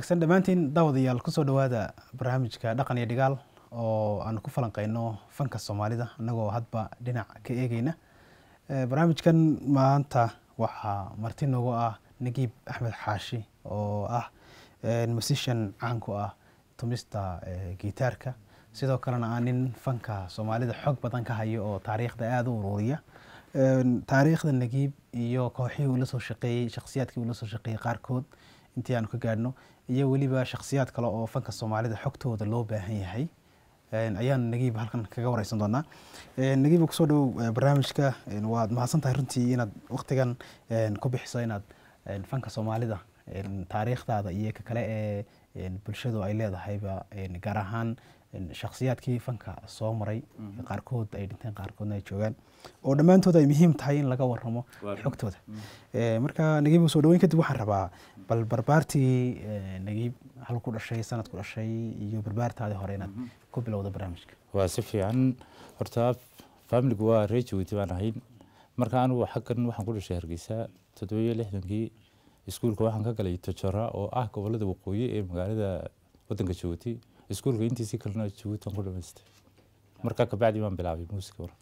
wanaagsan dhammaantiin daawadayaal kusoo dhowaada barnaamijka dhaqan iyo dhigaal oo aan ku falanqeyno fanka soomaalida annagoo hadba dhinac ka eegeyna barnaamijkan maanta waxaa marti noogu ah nagiib axmed xaashi oo ah musician caan ku ah tumista gitaarka sidoo kalena ah nin fanka soomaalida xog badan ka hayo oo taariikhda aada u ururiya taariikhda nagiib iyo kooxihii uu la soo shaqeeyey shakhsiyaadkii uu la soo shaqeeyey qaarkood intii aanu ka gaadhno iyo weliba shakhsiyaad kale oo fanka soomaalida xogtooda loo baahan yahay ayaan nagiib halkan kaga wareysan doonaa nagiib kusoo dhow barnaamijka waad mahadsan tahay runtii inaad waktigan ku bixiso inaad fanka soomaalida taariikhdaada iyo ka kale ee bulshadu ay leedahayba gaar ahaan shakhsiyaadkii fanka soo maray qaarkood ay dhinteen qaarkoodna ay joogaan oo dhammaantood ay muhiim tahay in laga waramo xogtooda marka nagiib soo dhaweyn kadib waxaan rabaa bal barbaartii nagiib hal ku dhashay sanad ku dhashay iyo barbaartaadii hore inaad ku bilowda barnaamijka waa si fiican horta faamiligu waa reer jabuuti baan ahayn marka anigu xaggan waxaan ku dhashay hargeysa toddobiyo lixdankii iskuulka waxaan ka galay tojora oo ah gobolada waqooyi ee magaalada wadanka jabuuti iskuulka intiisii kalena jabuuti aan ku dhamaystay markaa kabacdi baan bilaabay muusika war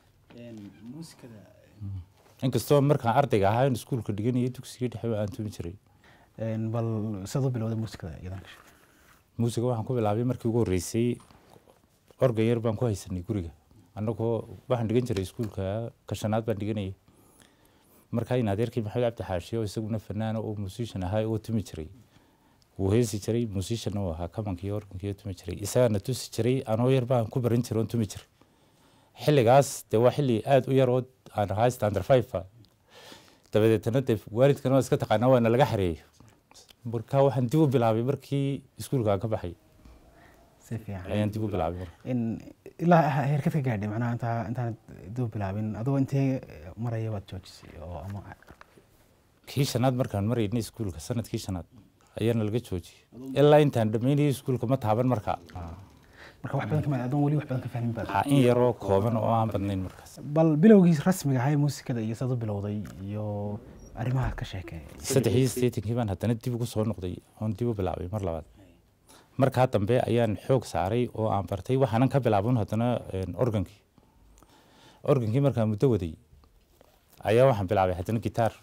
inkastoo markaan ardayga ahaa in iskuulka dhiganaya dugsiga dhexe aan tumi jiray bal sidaad u bilowda muusikada iyadan muusiga waxaan ku bilaabay markii ugu horreysay organ yar baan ku haysanay guriga annagoo waxaan dhigan jiray iskuulka kashanaad baan dhiganayay markaa in adeerkii maxamed cabdi xaashi oo isaguna fanaana oo musician ahaa oo tumi jiray wuu heesi jiray musician oo ahaa kamankii organkii tumi jiray isagaana tusi jiray anoo yar baan ku baran jiray oon tumi jiray xilligaas dee waa xilli aada u yar oo aan ahaa standard five dabadeetana dee waalidkana waa iska taqaanaa waana laga xareeyay marka waxaan dib u bilaabay markii iskuulka aan ka baxay si fiican ayaan dib u bilaabay ilaa heerkad ka gaadhay macnaha intaa intaan dib u bilaabin adoo intee maraya waad joojisay oo ama kii shanaad markaan maraynay iskuulka sanadkii shanaad ayaana laga joojiyey ilaa intaan dhammaynayay iskuulka ma taaban markaa marka wax badan kama adoon weli wax badan ka fahmin baad in yaroo kooban oo aan badnayn markaas bal bilowgii rasmiga ahaa ee muusikada iyo saad u bilowday iyo arrimaha ka sheekee saddex iyo siddeetankii baan haddana dib ugu soo noqday oon dib u bilaabay mar labaad markaa dambe ayaan xoog saaray oo aan bartay waxaanan ka bilaabon haddana organkii organkii markaan muddo waday ayaa waxaan bilaabay haddana gitaar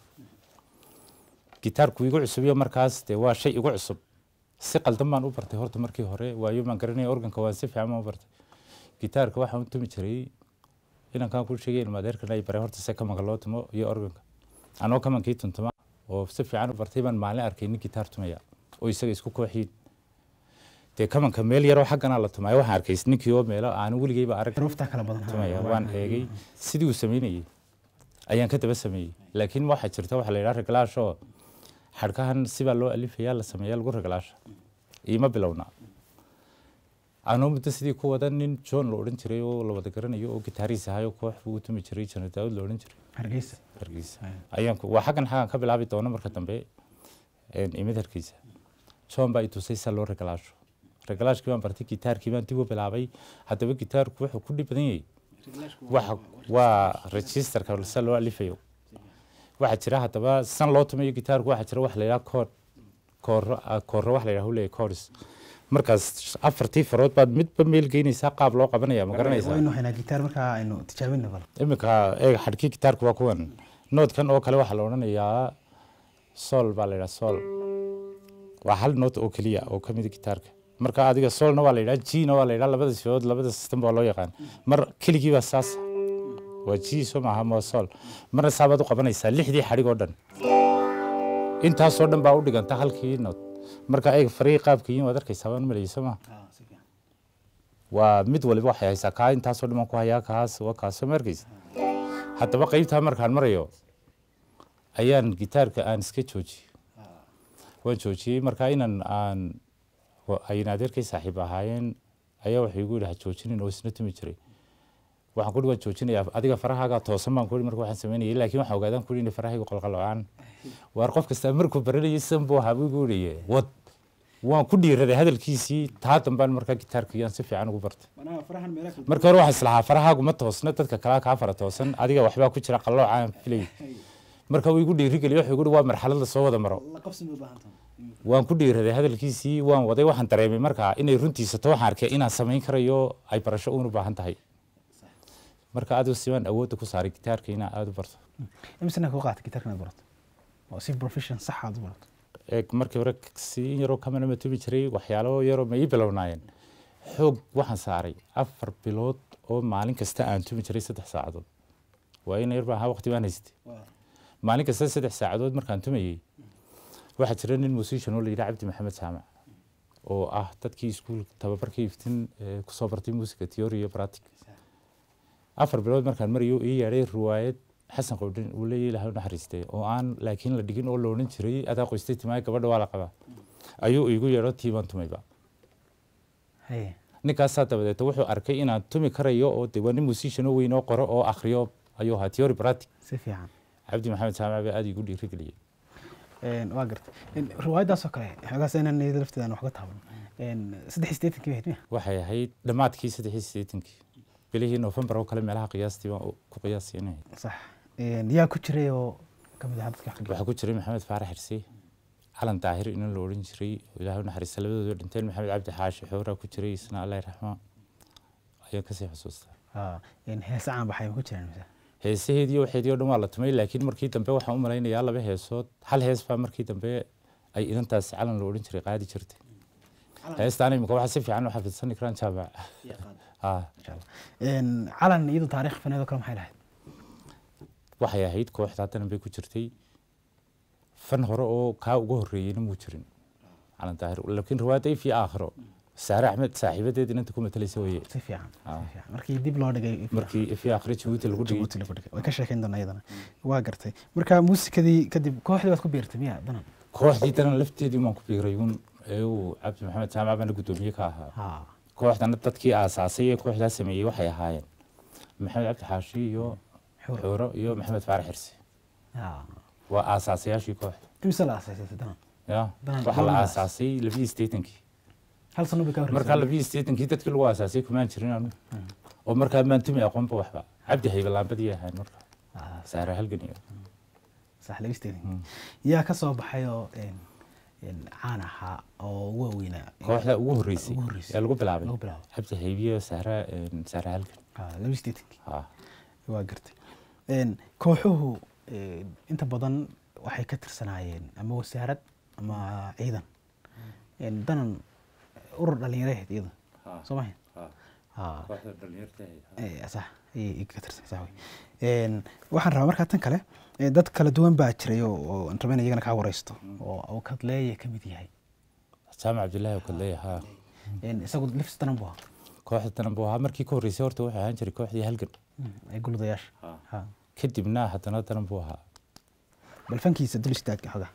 gitaarku igu cusubiyo markaas dee waa shay igu cusub si qaldan baan u bartay horta markii hore waayo baan garanaya organka waan si fiican baan u bartay gitaarka waxaan u tumi jiray inankaan ku sheegay ilma adeerkan ay baray horta se kamanka loo tumo iyo organka anoo kamankii tuntuma oo si fiican u bartay baan maalin arkay nin gitaar tumaya oo isaga isku kooxiin dee kamanka meel yaroo xagganaa la tumaya waxaan arkay ninkii oo meelo aan weligeyba arag xuruufta kala badan tumaya waan eegay sidii uu samaynayay ayaan ka daba sameeyey laakiin waxaa jirta waxa la yidhaha reglaashoo xadhkahan sibaa loo alifayaa la sameeyaa lagu reglaasha iima bilowna anoo muddo sidii ku wada nin john la odhan jiray oo la wada garanayo oo gitaariis ahayo koox buu u tumi jiray jana daawud la odhan jiray hargeysa hargeysa ayaan waa xaggan xaggan ka bilaabi doona marka dambe imid hargeysa john baa i tusay sa loo reglaasho reglaashkii baan bartay gitaarkii baan dib u bilaabay haddaba gitaarku wuxuu ku dhib badan yahay waxa waa registerka sa loo alifayo waxaa jira haddaba san loo tumayo gitaarku waxaa jira wax la yidhaha koor kooro kooro wax la yidhaha leeyahay chorus markaas afartii farood baad midba meel geynaysaa qaab loo qabanaya ma garanaysaa waynu haynaa gitaar markaa aynu tijaabina bal iminka eeg xadhkii gitaarku waa kuwan noodkan oo kale waxaa la odhanayaa sol baa la yidhaha sol waa hal noot oo keliya oo ka mida gitaarka marka adiga solna waa la yidhaha gna waa la yidhaha labada sifood labada system baa loo yaqaan mar keligii baa saas waa g soo maaha ma sol marna saabaad u qabanaysaa lixdii xadhig oo dhan intaasoo dhan baa u dhiganta halkii nood marka eeg farii qaabka yiin waad arkaysaa waan malayay soo maha waa mid waliba waxay haysaa kaa intaasoo dhan baan ku hayaa kaas waa kaasoo ma arkaysa haddaba qeybtaa markaan marayo ayaan gitaarka aan iska joojiyey waan joojiyey markaa inan aan ayna adeerkay saaxiib ahaayeen ayaa waxay igu yidhaha joojinin oo isna tumi jiray waxaan ku waan joojinayaa adiga farahaaga toosan baan kuhi marka waxaan samaynayay laakiin waxaan ogaadaan kuhi inay farahayga qolqalocaan waar qof kasta markuu baranayay sidan buu ahaa buu igu yidhaye wad waan ku dhiiraday hadalkiisii taa dambaan markaa gitaarka yaan si fiican ugu bartay marka hore waxaan islahaa farahaagu ma toosna dadka kalaa kaa fara toosan adiga waxbaa ku jira qallooca aan filay marka uu igu dhiirigeliye wuxuu igu waa marxalad lasoo wada maro la qabsi ma u baahan tahay waan ku dhiiraday hadalkiisii waan waday waxaan dareemay markaa inay runtiisato waxaan arkay inaan samayn karayo ay barasho uun u baahan tahay marka aad simaan awoodda ku saaray gitaarka inaa aada u barto imisana ku qaatay gitaarka inaad barato oo si profession sax aad u barato ee markii hore si yaroo kamana ma tumi jiray waxyaalo yaroo ma ii bilownaayeen xoog waxaan saaray afar bilood oo maalin kasta aan tumi jiray saddex saacadood waa in yar baa ahaa waqti baan haystay maalin kasta saddex saacadood markaan tumayey waxaa jira nin musician oo la yidhaha cabdi maxamed jaamac oo ah dadkii iskuul tababarkii iftin ee kusoo bartay musica theory iyo pratic afar bilood markaan marayo ii yeedhay riwaayad xasan qowdhin uu leeyahy ilahay u naxariistay oo aan laakiin la dhigin oo la odhan jiray adaa qoystay timaaya gabadha waa la qabaa ayuu iigu yeedho tiibaan tumayba haye ninkaasaa dabadeeta wuxuu arkay inaan tumi karayo oo de waa nin musician oo weyn oo qoro oo akhriyo ayuu ahaa theory pratic si fiican cabdi maxamed jaamac baa aada iigu dhiirigeliyey Een, waa gartay Een, riwaayadaas oo kale xoogaas inaan iyada lafteeda aan wax ka taaban Een, saddex iyo siddeetankii bahayd miya waxay ahayd dhammaadkii saddex iyo siddeetankii bilihii novembar oo kale meelaha qiyaastii baan ku qiyaasay inay ahayd sax Een, yaa ku jiray oo ka mid ah dadka wax ka dhigay waxaa ku jiray maxamed faarax xirsi calan daahir inan la odhan jiray oo ilaahay u naxariista labadooda dhinteen maxamed cabdi xaashi xooraa ku jiray isna allah raxma ayaan kasii xusuustaa Haa, een, heese caan baxay ma ku jiraan mise heesaheedii waxeedii oo dhan waa la tumay laakiin markii dambe waxaan u malaynayaa laba heesood hal hees baa markii dambe ay inantaas calan la odhan jiray qaadi jirtay heestaan imika waxaa si fiican u xafidsan karaan jaamac haa insha allah Een, calan iyadu taariikh faneed oo kale maxay lahayd waxay ahayd kooxda haddanan bay ku jirtay fan hore oo kaa uga horreeyeyna muu jirin calan daahir laakiin riwaayadda ifii aakhiro saare axmed saaxiibadeed inanta ku matalaysa weye si fiican si Ah. fiican markii dib loo dhigay markii ifii aakhiro jabuuti lagu dhigay Jabuuti lagu dhigay way ka sheekayn doonaa iyadana waa gartay marka muusikadii kadib kooxdii baad ku biirtay miya danan kooxdii daran lafteedii waan ku biiray uun ee uu cabdi maxamed jaamac baana guddoomiye ka ahaa haa kooxdana dadkii aasaasay ee kooxdaa sameeyey waxay ahaayeen maxamed cabdi xaashi iyo Xuuro. xuuro iyo maxamed faarax xirsi haa waa aasaasiyaashii kooxda imise la aasaasay danan ya Danan- waxaa la danan aasaasay labaiyi siddeetankii hal sano bay ka horreysay markaa labaiyi siddeetankii dadkii lagu aasaasay kumaan jirin anu oo markaa maan tumi aqoonba waxba cabdi hayba laambadii ahayn marka Ah, saare halgan iyo sax labisteedii yaa ka soo baxay oo een, een, caan ahaa oo waaweynaa kooxda ugu horreysay Ugu horreysay. ee lagu bilaabay Lagu bilaabay. cabdi haybiyo saare saare halgan Ah, labisteedii ha waa gartay Een, kooxuhu een, inta badan waxay ka tirsanaayeen ama wasaarad ama ciidan Een, danan urur dhallinyareed iyada soo maha haa kooxda dhalinyarta Eh, sax ayay ka tirsanaysaa wey Een, waxaan rabaa markaa tan kale eh, dad kala duwan baa jiray oo oo aan rabaa in iyagana kaa wareysto oo oo kadleeya ka mid yahay jaamac cabdillaahi oo kadleeya ha Een, isagu lafis danan buu ahaa kooxda danan buu ahaa markii ka horreysay horta wuxuu ahaan jiray kooxdii halgan Mm, ee guludayaasha Ah. Ha. kadibna haddana danan buu ahaa bal fankiisa dul istaagka xogaa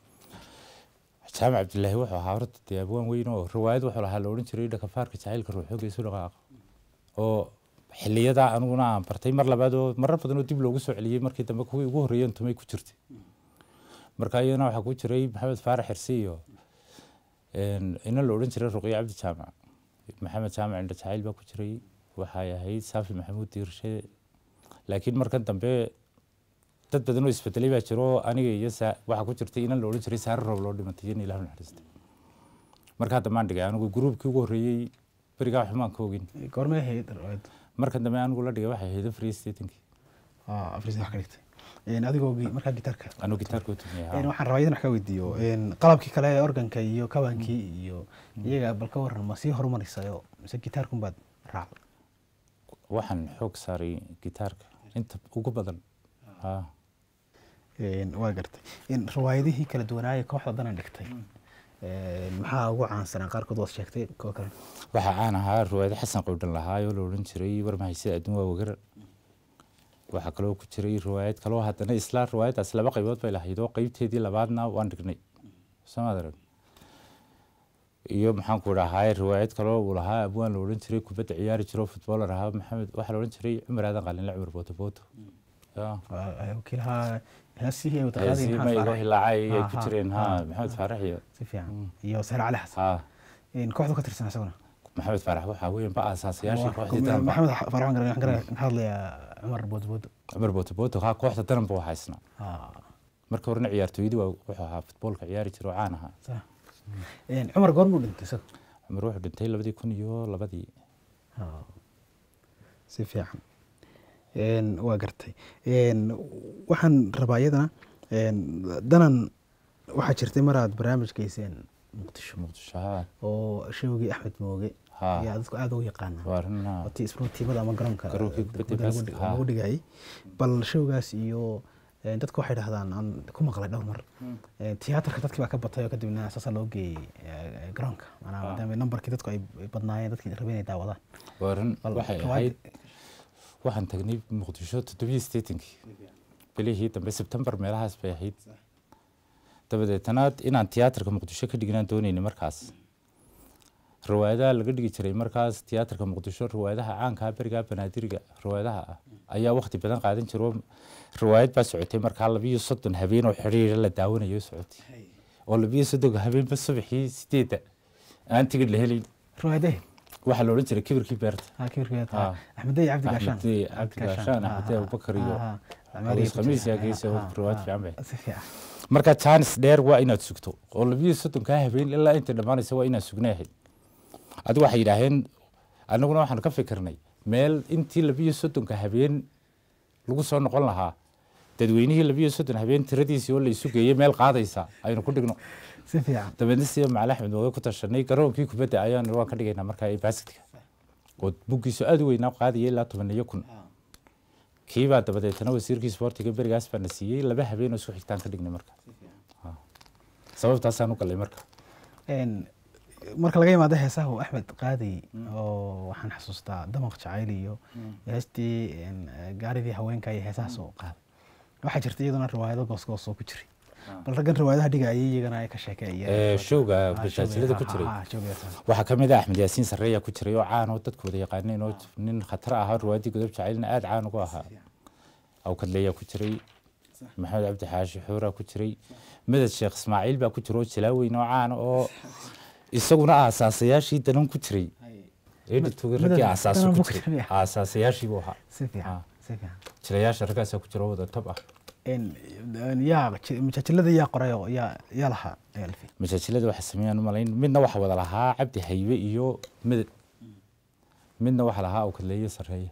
jaamac cabdillaahi wuxuu ahaa horta dee abwaan weyn oo riwaayad wuxuu lahaa la odhan jiray dhakafaarka jacaylka ruuxooga isu dhaqaaqa oo xiliyadaa aniguna aan bartay mar labaad oo marar badan oo dib loogu soo celiyey markii dambe kuwii ugu horreeyeen tumay ku jirtay marka iyadana waxaa ku jiray maxamed faarax xirsi iyo een, ina la odhan jiray ruqiya cabdi jaamac maxamed jaamac indha jacayl baa ku jiray waxay ahayd saafi maxamuud diirshe laakiin markan dambe dad badan oo isbedelay baa jiro oo aniga iyo saa- waxaa ku jirtay inan la odhan jiray saare roob loo dhimatay in ilah naxariistay markaa dambaan dhigay anigu gruubkii ugu horreeyey berigaa xumaan ka ogin goormay ahayd riwaayaddu markan dambe anigu la dhigay waxay ahayd free statenkii Ah, afriis wax ka dhigtay Een, adigoo gi- markaa gitaarka anuu gitaarka u tumiyay Een, haa. waxaan rabaa idan wax ka weydiiyo Een, qalabkii kale ee organka iyo kabaankii iyo iyaga bal ka waran ma sii horumaraysayo mise gitaarkun baad raacday waxaan xoog saaray gitaarka inta ugu badan haa Een, waa gartay Een, riwaayadihii kala duwanaaye kooxda danan dhigtay Een, maxaa ugu caansanaa qaarkood waad sheegtay kuwa kale waxaa caan ahaa riwaayado xasan qowdhan lahaa oo la odhan jiray war mahaysida adduun waa wagar waxaa kaloo ku jiray riwaayad kaloo haddana isla riwaayadaas laba qaybood bay lahayd oo qeybteedii labaadna waan dhignay samaad arag iyo maxaan ku dhahaa riwaayad kaloo uu lahaa abwaan la odhan jiray kubadda ciyaari jiro futboolar ahaa maxamed waxaa la odhan jiray cumar aadan qalinle cumar booto booto Ya. Waa- wakiilaha heesihii ay wataqaadeen heesii maxamed maygo Faarax. hilaacay ay Ha, ku ha, jireen ha, ha maxamed ha. faarax iyo si fiican iyo sahre cali xasan ha Een, kooxdu ka tirsan isaguna maxamed faarax waxaa weyan ba aasaasayaashii kooxdii Waa- daranba maxamed faarax waan garan- waxaan garan- ka hadlayaa cumar boodbood cumar booto booto ha kooxda daran buu haysnaa Ah, marka horena ciyaartooyadii waa wuxuu ahaa futboolka ciyaari jira oo caan ahaa Sax. Een, cumar goormuu dhintay isaga cumar wuxuu dhintay labadii kun iyo labadii si fiican Een, waa gartay Een, waxaan rabaa iyadana een, danan waxaa jirtay maraad barnaamij geyseen muqdisho muqdisho haa oo showgii axmed mooge Haa. ayaa dadku aada ugu yaqaana waa arrin haa. watii isboortiimada ama garoonka Garoonkii kubadda kubadda lagu baaska, dhig- haa. lagu dhigayay bal showgaas iyo een, dadku waxay dhahdaan aan ku maqlay dhowr mar Een, tiyaatarka dadkii baa ka batay oo kadibna saasaa loo geeyey ee, garoonka maanaa Haa. maadaama nambarkii dadku ay ay badnaayeen dadkii rabeen inay daawadaan waa arrin Bal waxay kawaad- ahayd waxaan tagnay muqdisho toddobiyo sideetankii bilihii dambe sebtembar meelahaas bay ahayd dabadeetana inaan tiyaatarka muqdisho ka dhignaan doonaynay markaas riwaayadaha laga dhigi jiray markaas tiyaatarka muqdisho riwaayadaha caanka ah berigaa banaadiriga riwaayadaha ah ayaa waqti badan qaadan jiro riwaayad baa socotay markaa labiyo soddon habeen oo xidhiira la daawanayo socotay oo labiyo soddonka habeenba subaxii sideedda aan tigidh la helayn ruwaayadee waxaa la odhan jiray kibirkii beerta ها كبير كده ها. احمدي عبد القاشان أحمدي عبد القاشان، أحمدي أبو بكر يو. Aweys Khamiis yaa geysay oo ruwaad fiican bay. marka chance dheer waa inaad sugto oo labiyo soddonkaa habeen ilaa inta dhammaanaysa waa inaad sugnaahayd adigu waxay yidhaaheen annaguna waxaan ka fikirnay meel intii labiyo soddonka habeen lagu soo noqon lahaa dadweynihii labiyo soddon habeen tiradiisii oo la isu geeyey meel qaadaysa aynu ku dhigno سفيع dabeedna sida macali axmed mooge ku tashanay garoonkii kubadda ayaan waan ka dhigaynaa markaa ee baaskitka oo buggiisu aada u weynaa qaadaya ilaa toban iyo kun kiibaa dabadeetana wasiirkii isboortiga berigaas baa na siiyey laba habeen oo isku xigtaan ka dhignay marka Ha. sababtaasaan u galay marka ان marka laga yimaado heesaha uu axmed qaadi oo waxaan xasuustaa damaq jacayl iyo heestii een, gaaridii haweenka iyo heesahaas oo qaaday waxaa jirta iyaduna riwaayado goosgoos oo ku jiray bal raggan riwaayadaha dhigayay iyagana ay ka Eh, sheekeeyeen showga Ah, bashaasilada ku showga, jiray ah, ah, showga, waxaa ka mid ah axmed yaasiin sarreeya ku jiray oo caan oo dadku wada yaqaaneen oo nin khatar ahaa ruwaadii godob jacaylna aada caan ugu ahaa awkadleeyaa ku jiray maxamed cabdi xaashi xuuraa ku jiray madad sheekh ismaaciil baa ku jira oo jalaaweyn oo caan oo isaguna aasaasayaashii danan ku jiray editogii raggii Madad aasaaso danan ku ku jiray jiray. aasaasayaashii buu ahaa si fiican Ah. si fiican jilayaasha raggaasaa ku jira oo wada tab ah een een, yaa majaajilada yaa qoray oo yaa yaa lahaa alfi majaajilada waxaa sameeyaan umalayn midna waxaa wada lahaa cabdi haybe iyo madad midna waxaa lahaa awkadleeye sarreeye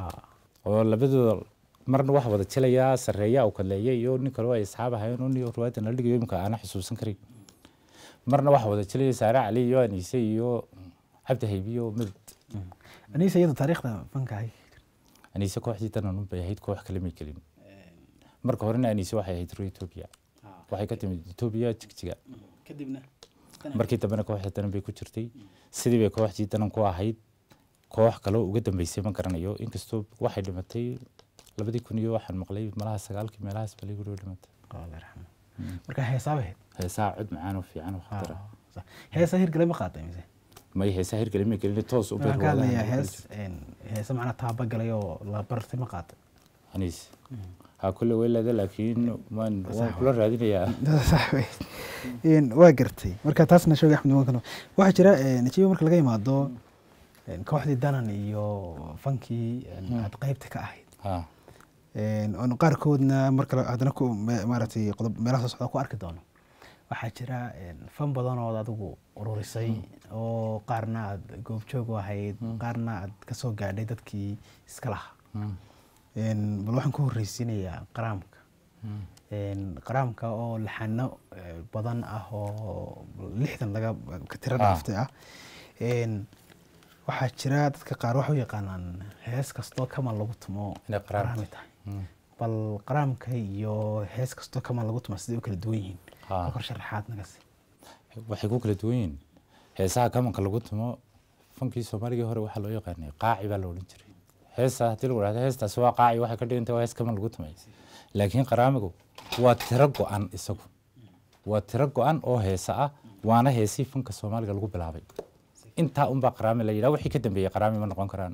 oo labadooda marna waxa wada jilayaa sarreeya u kaleeya iyo nin kaloo ay asxaab ahayn oo nin ruwaada nala dhigayo imika aana xusuusan karin marna waxa wada jilaya saare cali iyo aniise iyo cabdi haybi iyo madad aniisa iyadu taariikhda fanka ahay aniise kooxdii danan bay ahayd koox kale may gelin marka horena aniise waxay ahayd ro etoobiya waxay ka timid etoobiya jigjiga kadibna markii dambena kooxda danan bay ku jirtay sidii bay kooxdii danan ku ahayd koox kaloo uga dambeysay ma garanayo inkastoo waxay dhimatay labadii kun iyo waxaan maqlay malaha sagaalkii meelahaas balay guriga dhimatay Allah yarxamo marka heesaa bahayd heesaha cod macaan oo fiican oo khatara heesa hirgale ma qaaday mise may heesaha hirgeli may gelin toos u waxaan ka hadlayaa beer hees een, heese macnaa taaba galay oo la bartay ma qaaday aniis ha kulle way leeda laakiin waan waan kula raadinayaa sax wey Een, waa gartay marka taasna sheegay axmed nimankan waxaa jira een, najiib marka laga yimaado een, kooxdii danan iyo fankii een, aad qeybta ka ahayd ha Een, oon qaarkoodna marka la- haddana ku me- maaragtay qodob meelaha soo socda ku arki doono waxaa jira een, fan badan ood adigu ururisay oo qaarna aad goobjoog u ahayd qaarna aad ka soo gaadhay dadkii iska lahaa Mm. Een, bal waxaan ku horreysiinayaa qaraamka Mm. Een, qaraamka oo laxano eh, badan ah oo lixdan laga ka tiro Ah. dhaaftay ah Een, waxaa jira dadka qaar waxay u yaqaanaan hees kastoo kaman lagu tumo Inay qaraam qaraami tahay Mm. bal qaraamka iyo hees kastoo kaman lagu tumo siday u kala duwan yihiin Ah. kor sharaxaad naga sii waxay ku kala duwan yihiin heesaha kamanka lagu tumo fankii soomaaligii hore waxaa loo yaqaanay qaaci baa la odhan jiray heesa haddii lagu dhahdo heestaasi waa qaaci waxay ka dhigantay waa hees kaman lagu tumay laakiin qaraamigu waa tiro go-an isagu waa tiro go-an oo heesa ah waana heesii fanka soomaaliga lagu bilaabay intaa unbaa qaraami la yidhaha wixii ka dambeeyey qaraami ma noqon karaan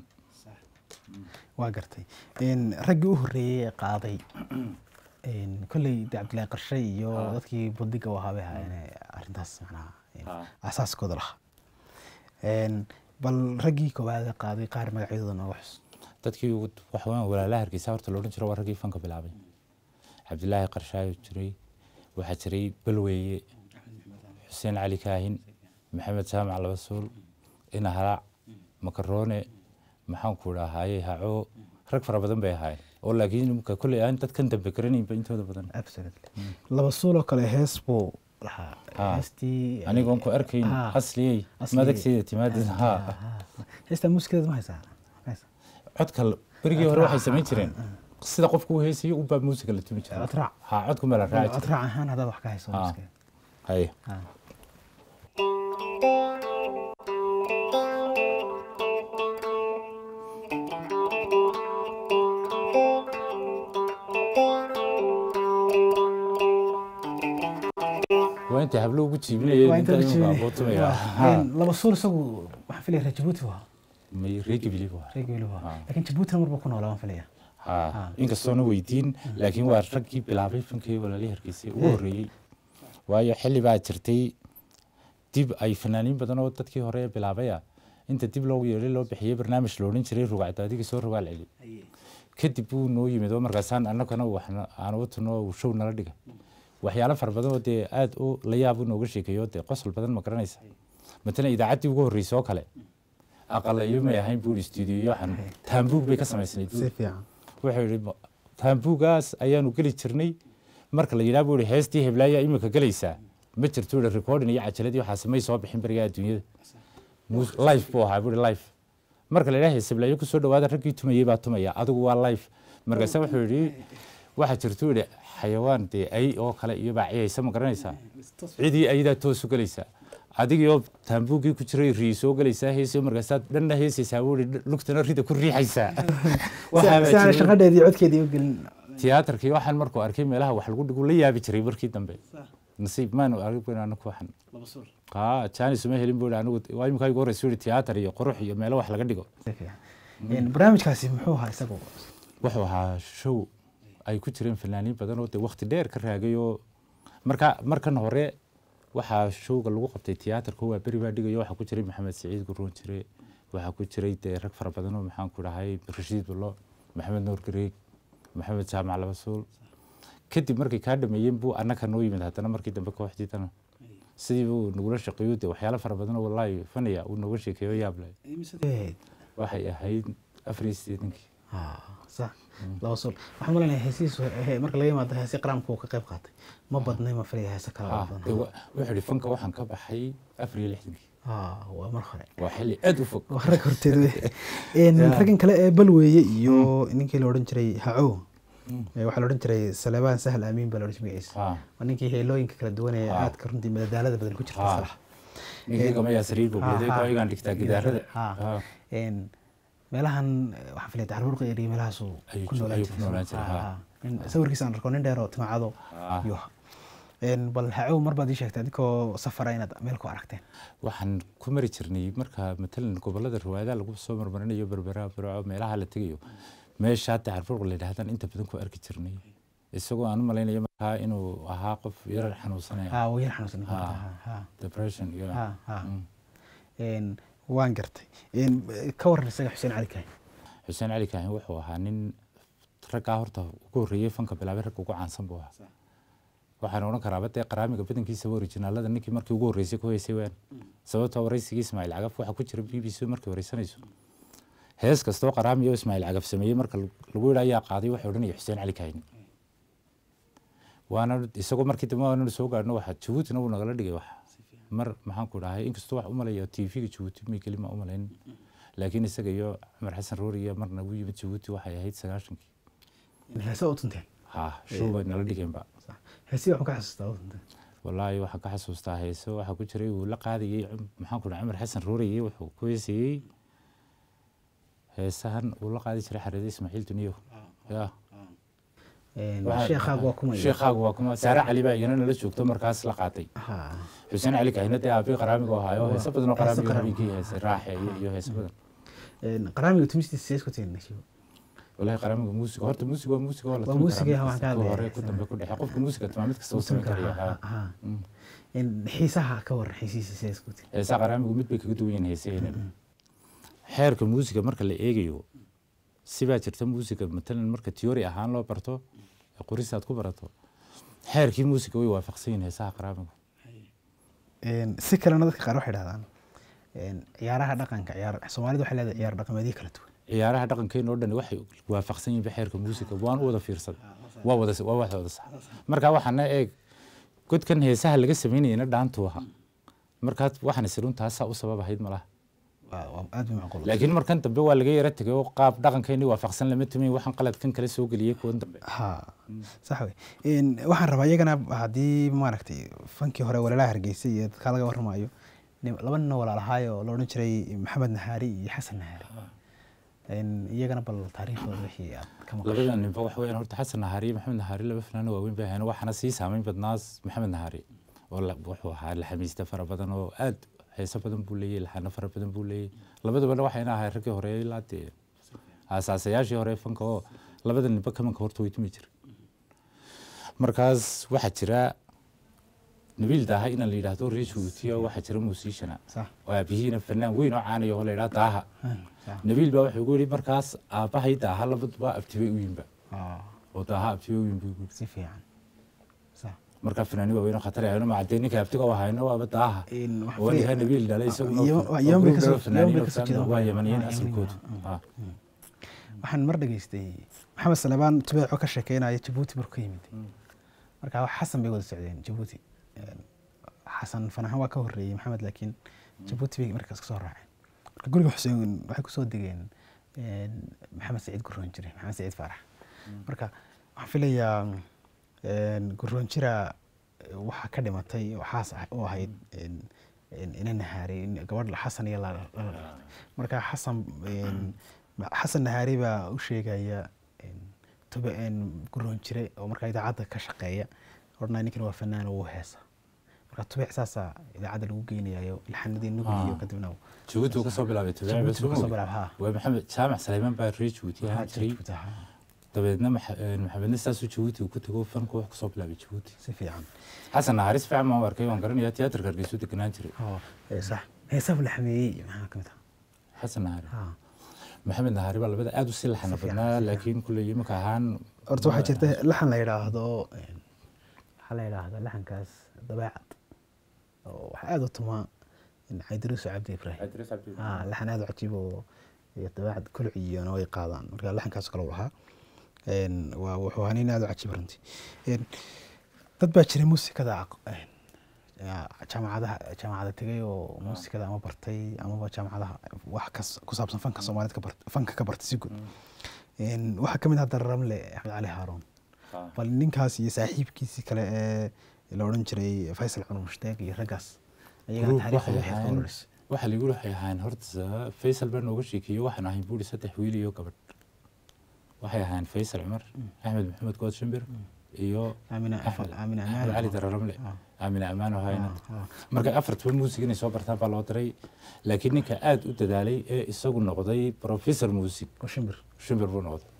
waa gartay Een, raggii u horreeyey ee qaaday een, kolley de cabdillahi qarshe iyo dadkii bundiga u ahaabay ahaayeen arrintaas macnaha een, Ah. asaaskooda lahaa Een, bal raggii koowaad ee qaaday qaar magacyadooda nooga xus dadkii ugu- waxa weeyaan walaalaha hargeysa horta loodhan jiro waa raggii fanka bilaabay cabdilaahi qarshaayo jiray waxaa jiray balweeye xuseen cali kaahin maxamed jaamac labasuul ina halaac makaroone maxaanku dhahaye haco rag fara badan bay ahaayeen oo laakiin imka kolley aan dadkan dambe garanaynba intooda badan absolutely laba suuloo kale hees buu lahaa Ha. heestii anigoon ku arkayn Ha. asliyey Asliyey. madagteeda timaadeen ha heestaa muusikadeeda ma haysaa Haysaa. codka l- berigii hore waxay samayn jireen sida qofku u heesayo unbaa muusiga la tumi jiray Cod raac. ha codku meel la raaci cod jiray raac ahaan haddaad wax ka hayso Ha. muusikadeeda. haye Ha. waa inta hablo ugu Waa jiibinayeen inta la jibinay. bootumaya Waa. Een, laba suul isagu waxaan filaya reer jabuuti waa may reegi biliib waa reer geelu waa Ha. laakiin jabuutina marba ku noolaa waan filaya ha inkastoona weydiin laakiin waa raggii bilaabay fankii walaalii hargeysay ugu horreeyey waayo xilli baa jirtay dib ay fanaaniin badan oo dadkii hore ee bilaabaya inta dib loogu yeedhay loo bixiyey barnaamij loodhan jiray rugacdaadiga soo rogaal celi kadib buu noo yimid oo markaasaan annagana waxna aan u tuno uu show nala dhiga waxyaalo fara badan oo dee aad u la yaab u nooga sheekeeyo dee qosol badan ma garanaysa matalan idaacaddii ugu horreysay oo kale aqalayo may ahayn buuri stuudiyo waxaan taambuug bay ka samaysnayd si fiican wuxuu yidhi "Ma- taambuugaas ayaanu geli jirnay marka la yidhaha buu yihi heestii heblaaya imika gelaysaa ma jirto yihi recording iyo cajaladii waxaas may soo bixin berigaa adduunyada Mus- life buu ahaa buu yihi life marka la yidhaha hees heblaayo kusoo dhawaada raggii tumayey baa tumaya adigu waa life markaase wuxuu yidhi waxaa jirto yidhi xayawaan dee ay oo kale iyo baaciyaysa ma garanaysaa cidii ayadaa toos u gelaysaa adigii oo taambuugii ku jiray rii soo gelaysaa heesio markaasaad dhanna heesaysaa buu yihi lugtana rida ku riixaysaa Waxaa baa si aan jiray- shaqadheedii codkeedii u gelin tiyaatarkii waxaan markuu arkay meelaha wax lagu dhigu la yaabi jiray markii dambe nasiib maanu aragn anaku waxan haa janis uma helin buu anigu waa imika igu horeysa yidhi tiyaatar iyo qurux iyo meelo wax laga dhigo si fiican Een, barnaamijkaasi muxuu ahaa isagu wuxuu ahaa show ay ku jireen fanaaniin badan oo dee waqti dheer ka raagay oo marka markan hore waxaa showga lagu qabtay tiyaatarka waa beri baa dhigayo waxaa ku jiray maxamed siciid guroon jire waxaa ku jiray dee rag fara badan oo maxaan ku dhahay rashiid bulo maxamed nuur gareeg maxamed jaamac labasuul kadib markay kaa dhameeyeen buu annaka noo yimid haddana markii dambe kooxdiidana sidii buu nagula shaqeeyo dee waxyaalo fara badan oo wallaahi fanaya uu nooga sheekeeyo yaab leh Eh, waxay ahayd afar iyo siddeetankii ah, sax laba suul waxaan malaynayaa heesihiisu he- marka laga yimaado heesi qaranku uu ka qayb qaatay ma badnay ma filaya heese kale oo Ah, badan dee wa- wuxuu yidhi fanka waxaan ka baxay afar iyo lixdankii Ah, waa mar hore waa xilli aad u fog waa rag horteed wey. Een, raggan kale ee balweeye iyo ninkii la odhan jiray hacow Eh, waxaa la odhan jiray salebaan sahal aamiin baa la odhan jiray magaciisa Ah, waa ninkii heelooyinka kala duwan ee Ah. aadka runtii madadaalada badan ku jirta Ah. salax ninkii gamayaa sariir buu Ah, beeday ah. kooyigaan dhigtaa gidaarada Ah. Ah, Een, meelahan eh, waxaan filaya dacarburqa iyo meelahaasuu Ayuu ku ku- noolaan ayuu ku noolaan jiray, Ah, ha. ah. Nin- sawirkiisa aan arko nin dheer oo timacado Ah. iyo Een, bal hacow mar baad ii sheegtay adinkoo safara inaad meel ku aragteen waxaan ku mari jirnay marka matalan gobolada riwaayadaha lagu soo marmarinayo berbera burco meelaha la tegayo meesha hadda carfurq la yidhahdaan inta badan ku arki jirnay isagoo aan u malaynayo markaa inuu ahaa qof yar xanuunsanaya Ah, wuu yar xanuunsan Ah. Ha, ha. depression iyo Ha, ha. Mm. Een, waan gartay Een, ka waran isaga xuseen cali kaay xuseen cali kaahin wuxuu ahaa nin raggaa horta ugu horreeyey fanka bilaabay ragga ugu caansan buu ahaa waxaan odhan karaa badee qaraamiga badankiisa orijinaalada ninkii markii ugu horreysay ku heysay waan sababtoo waraysigii ismaaciil cagaf waxaa ku jira b b c markii wareysanayso hees kastoo qaraami oo ismaaciil cagaf sameeyey marka lagu yidha ayaa qaaday waxay odhanaya xuseen cali kaahin waana isagoo markii dambe waananu soo gaadhno waxaa jabuutina wuu nagala dhigay wax mar maxaan ku dhahay inkastoo wax u malaya tv-ga jabuuti may keli ma u malayn laakiin isaga iyo cumar xasan roori iyo marna u yimid jabuuti waxay ahayd sagaashankii heese u tunteen ha show bay nala dhigeenba heesii waxaan ka xasuustaa u tunteen wallaahi waxaan ka xasuustaa heeso waxaa ku jiray uu la qaadayey cum- maxaan ku dhahay cumar xasan rooriyey wuxuu ku heesayey heesahan uu la qaadi jiray xareede ismaaciil duniyo ya Een, Waxaa- sheekhaagu waa kuma sheekhaagu waa kuma saare cali baa iyana nala joogto markaas la qaatay Ha. xuseen cali kahina dee aabii qaraamiga oo ahaayo heeso badan oo Heeso qaraamiga qaraami. habeenkii heesay raaxeeye iyo heeso badan Een, qaraamiga tumistiisa sees ku tiin walahi qaraamiga muusiga horta muusiga waa muusiga waa la Waa tumi muusiga, karaa waxaan ka ku hadlayaa. hore ku dambe ku dhexe qofka muusiga tumaa mid kasta uu samayn karaya ha. Mm. xiisaha ka waran xiisihiisa sees ku tiin heesaha qaraamigu mid bay kaga duwan yihiin heesaheenan xeerka muusiga marka la eegayo sibaa jirta muusiga matalan marka tiyoori ahaan loo barto ee qoris aad ku barato xeerkii muusiga way waafaqsan yihiin heesaha qaraamiga Een, si kalena dadka qaar waxay dhahdaan een, ciyaaraha dhaqanka ciyaar soomaalida waxay leedahay ciyaar dhaqameedyo kala duwan ciyaaraha dhaqankeena oo dhan waxay waafaqsan yihiin xeerka muusiga waan u wada fiirsaday waa wada waa wax wada sax marka waxaana eeg godkan heesaha laga samaynayna dhaantu ahaa markaa waxaan isirun taasaa u sabab ahayd malaha waa waa aad bay macquul laakiin markan dambe waa laga yara tegay oo qaab dhaqankeeni waafaqsan lama tumayn waxaan qaladkan kale soo geliyey kuwan dambe ha sax wey Een, waxaan rabaa iyagana haddii maaragtay fankii hore walaalaha hargeysa iyo dadka laga warramayo nin- laba nin oo walaalahaayo oo la odhan jiray maxamed nahaari iyo xasan nahaari Een, iyagana bal taariikhdooda wixii aad ka maqashay labada ninba waxa weeyaan horta xasan nahaari iyo maxamed nahaari laba fanaano waaweyn bay ahayn waxaana sii saameyn badnaas maxamed nahaari oo la- wuxuu ahaa laxamiiste fara badan oo aad heeso badan buu leeyahy laxano fara badan buu leeyahy labadabana waxayna ahay raggii hore ilaa dee aasaasayaashii hore fanka oo labada ninba kamanka horta way tumi jira markaas waxaa jira nabiil daaha inaan la yidhaahdo reer jabuutiya waxaa jira muusiishana sax oo aabihiina fanaan weyn oo caanaya oo la yidhaha daaha sax nabiil baa wuxuu gu yidhi markaas aabbahay daaha labaduba abtibay u yimba Ah, oo daaha abtibay u yimba buu yidhi si fiican sax markaa fanaani waaweyn oo khatar ahayno macadee ninka abtiga u ahayno waaba daaha Een, waxaan oo ninka filaya- nabiil dhalay isaguna Yemen- oo Yemen bay group kasoo- dhalay fanaaniin Yemen bay oo kasoo fanaaniin jeedaan. waa yamaniyiin Ah, asalkoodu Yemeniyiin, Ah. waxaan mar dhageystay maxamed salebaan tubeeco ka sheekeynaya jabuuti markuu ka yimid marka wax xasan bay wada socdeen jabuuti Een, xasan fanahan waa ka horeeyey maxamed laakiin jabuuti bay markaas kasoo raaceen marka guriga xuseen waxay kusoo degeen een, maxamed saciid guroon jire maxamed saciid faarax marka waxaan filayaa een, guroon jira waxaa ka dhimatay oo xaas ah- u ahayd een, een, ina nahaari in gabadh xasan iyo la la dhalatay marka xasan een, ma- xasan nahaari baa u sheegaya een, tube een, guroon jire oo markaa idaacadda ka shaqeeya odhanaya ninkan waa fanaan oo wuu heesa marka tubeec saasaa idaacadda lagu geynayayo laxanadii nugliyo Ah. kadibna jabuuti uu kasoo bilaabay Jabuuti uu kasoo bilaabay, ha. waa maxamed jaamac saleymaan baa reer jabuuti ahaan jiray dabeedna maxa- een, maxamedna saasuu jabuuti uu ku tago fanku wax kasoo bilaabay jabuuti si fiican xasan naharis fiican baan u arkay waan garanayaa tiyaatarka hargeysuu deganaan jiray oo ee, sax heesaha la xameeyey maxaa ka mid xasan nahari ah maxamed nahari baa labada aad u sii laxana Si fiican, badnaa si fiican. laakiin kulley imika ahaan horta waxaa jirta laxan la yidhaahdo een, waxaa la yidhaahdo laxankaas dabeecad oo waxaa aada u tumaa caydiruuso cabdi ibraahim ah laxan aada u cajiib oo iyo dabeecad kulciyona way qaadaan marka laxankaas kale u lahaa Een, waa wuxuu ahaa nin aada u cajiib runtii Een, dad baa jiray muusikada aq- een, yaa, jaamacadaha jaamacada tegay oo muusikada ama bartay amaba jaamacadaha wax kas ku saabsan fanka soomaaliyeed ka bart fanka ka bartay si guud Een, waxaa ka mid ah daramle axmed cali haaroon bal ninkaas iyo saaxiibkiisii kale ee la odhan jiray faysal cumar mushtaaq iyo raggaas ayagana Group taariikhdooda waxay waxay ahayn- qoraysay waxaa lagu waxay ahayn horta faysal baa nooga sheekeeyey waxaan ahayn buuri saddex wiil iyo gabadh waxay ahayn faysal cumar axmed maxamed good shimbir iyo aamina Axmed- aamina axmed amaan cali dararamle Ah. aamine amaan oo hayna Ah, ah. marka afartaba muusig inay soo bartaan baa loo diray laakiin ninka aad u dadaalay ee isagu noqday professor muusig oo shimbir shimbir buu noqday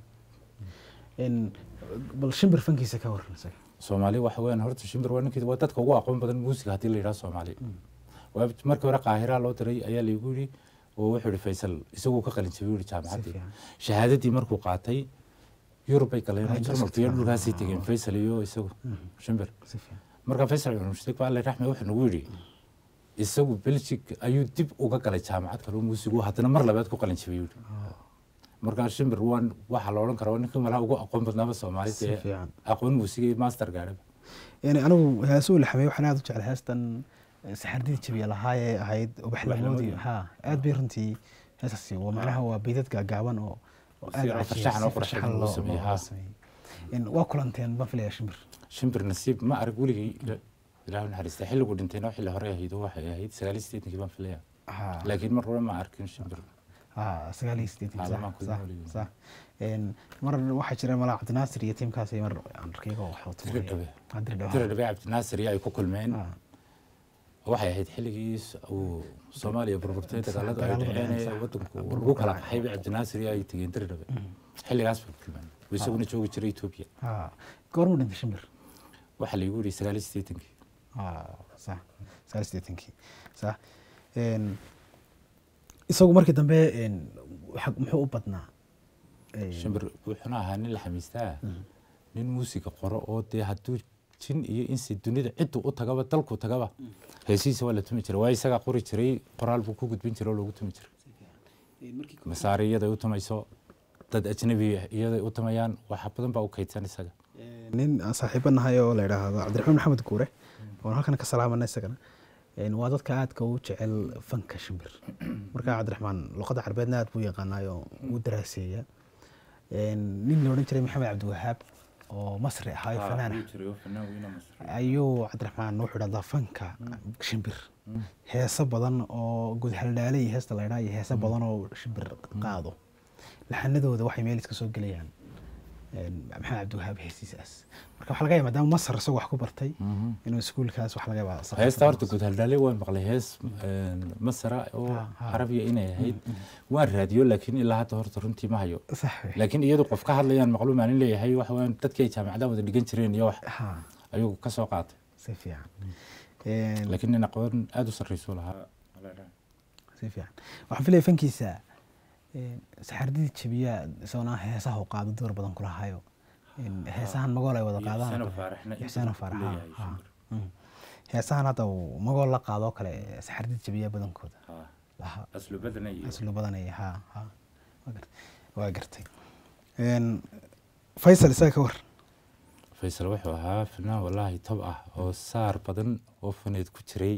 Een, bal shimbir fankiisa ka waran isaga soomaali waxa weeyaan horta shimbir waa ninkii waa dadka ugu aqoon badan muusiga haddii la yidhaha soomaali waa markii hore qaahiraa loo diray ayaa laygu yidhi oo wuxuu yihi faysal isaguu ka qalin jabay yidhi jaamacaddii fiican. shahaadadii markuu qaatay yurub bay galeen Ah, oo jarmalka iyo ah, dhulkaasay ah, tegeen ah. faysal iyo isagu shimbir si fiican marka faysal cumar mushtaaq baa alle raxme wuxuu nagu yidhi isagu belgic ayuu dib uga galay jaamacad kale oo muusigu haddana mar labaad ku qalin jabay yidhi markaa shimbir waan waxaa la odhan karaa waa ninka malaha ugu aqoon badnaaba soomaalida Si ee fiican. aqoon muusiga iyo master gaadhaba yani anigu heesuu la xameeyey waxaan aada u jeclay heestan eh, saxardidii jabiya lahaa ee ahayd ubaxlamoodii Ubaxlamoodii. ha aad bay runtii heesaasi waa macnaha waa beydad gaagaaban oo oo Si aad yar oo cajiib, farshaxan oo si qurux farshaxan badan loo loo- sameeyey, loo ha. sameeyey. Een, waa kulanteen baan filaya shimbir shimbir nasiib ma arag weligay ila- ilaahu naxariista xilligu dhintayna xilli hore ahayd oo waxay ahayd sagaal iyo siddeetankii baan filaya ha laakiin mar hore ma arkin shimbir ha sagaal iyo siddeetan Ah, sax, lamaan ku sax, noolyihiin. sax. Een, mar waxaa jira malaa cabdinaasir iyo tiimkaasi mar aan arkaygo wax u tumaya. Diridhabe. Ah, Diridhabe, ha. tira dhabe cabdinaasir iyo ay ku kulmeen Ah, waxay ahayd xilligii uu soomaaliya burburtay dagaaladu ay dagaaladu dhaceen ee dhaceen, sax. wadanku Burbur lagu kala kala qaxay bay cabdinaasir iyo ay tegeen tira dhabe xilligaas bay ku kulmeen oo isaguna joogi jiray etoobiya ha. goormuu dhintay shimbir waxaa laygu yidhi sagaal iyo siddeetankii Ah, sax sagaal iyo siddeetankii sax Een, isagu markii dambe een, waxa- muxuu u badnaa Een, shimbir wuxuuna ahaa nin la xamiistaa nin muusiga qoro oo dee hadduu jin iyo insi dunida ciddu u tagaba dalku tagaba heesihiisa waa la tumi jiray waa isagaa qori jiray qoraal buu ku gudbin jiray oo loogu tumi jiray masaari iyaday u tumayso dad ajnabi ah iyaday u tumayaan waxa badan baa u kaydsan isaga nin aan saaxiibo nahay oo la yidhaahdo cabdiraxmaan maxamed guure oon halkan ka salaamana isagana een, waa dadka aadka u jecel fanka shimbir marka cabdiraxmaan luqadda carbeedna aad buu yaqaanaayoo wuu daraaseeya Een, nin la odhan jiray maxamed cabdiwahaab oo masri ahaa oo fanaan ah ayuu cabdiraxmaan wuxuu dhahdaa fanka shimbir heeso badan oo gudhaldhaale iyo heesta la ydhaa iyo heeso badan oo shimbir qaado laxanadooda waxay meel iska soo gelayaan een, maxamed cabdiwahaab heesiisaas marka waxaa laga yaaba maadaama masar isagoo wax ku bartay inuu iskuulkaas wax laga yaaba heesta horta guud haldhaale waan maqlay hees een, masara oo Ha, ha. carabiya inay ahayd waan raadiyo laakiin ilaa hadda horta runtii ma hayo sax wey. laakiin iyadu qof ka hadlayaan maqluumaan in leeyahay waxa weeyaan dadkii ay jaamacadaha wada dhigan jireen iyo wax ha ayuu ka soo qaatay si fiican Een, laakiin nin aqoon aada u sarreysuu lahaa si fiican waxaan filaya fankiisa een, saxardidii jabiya isagona heesaha u qaado door badan kula hayo Een, heesahan magool ay wada qaadaan ixsaano faarax ha, ha. Mm. heesahan hadda uu magool la qaado oo kale saxardid jabiya badankooda lahaa aslu badanay aslu badanaya ha ha waa gart- waa gartay Een, faysal isaga ka war faysal wuxuu ahaa fanaan wallaahi tab ah oo saar badan oo faneed ku jiray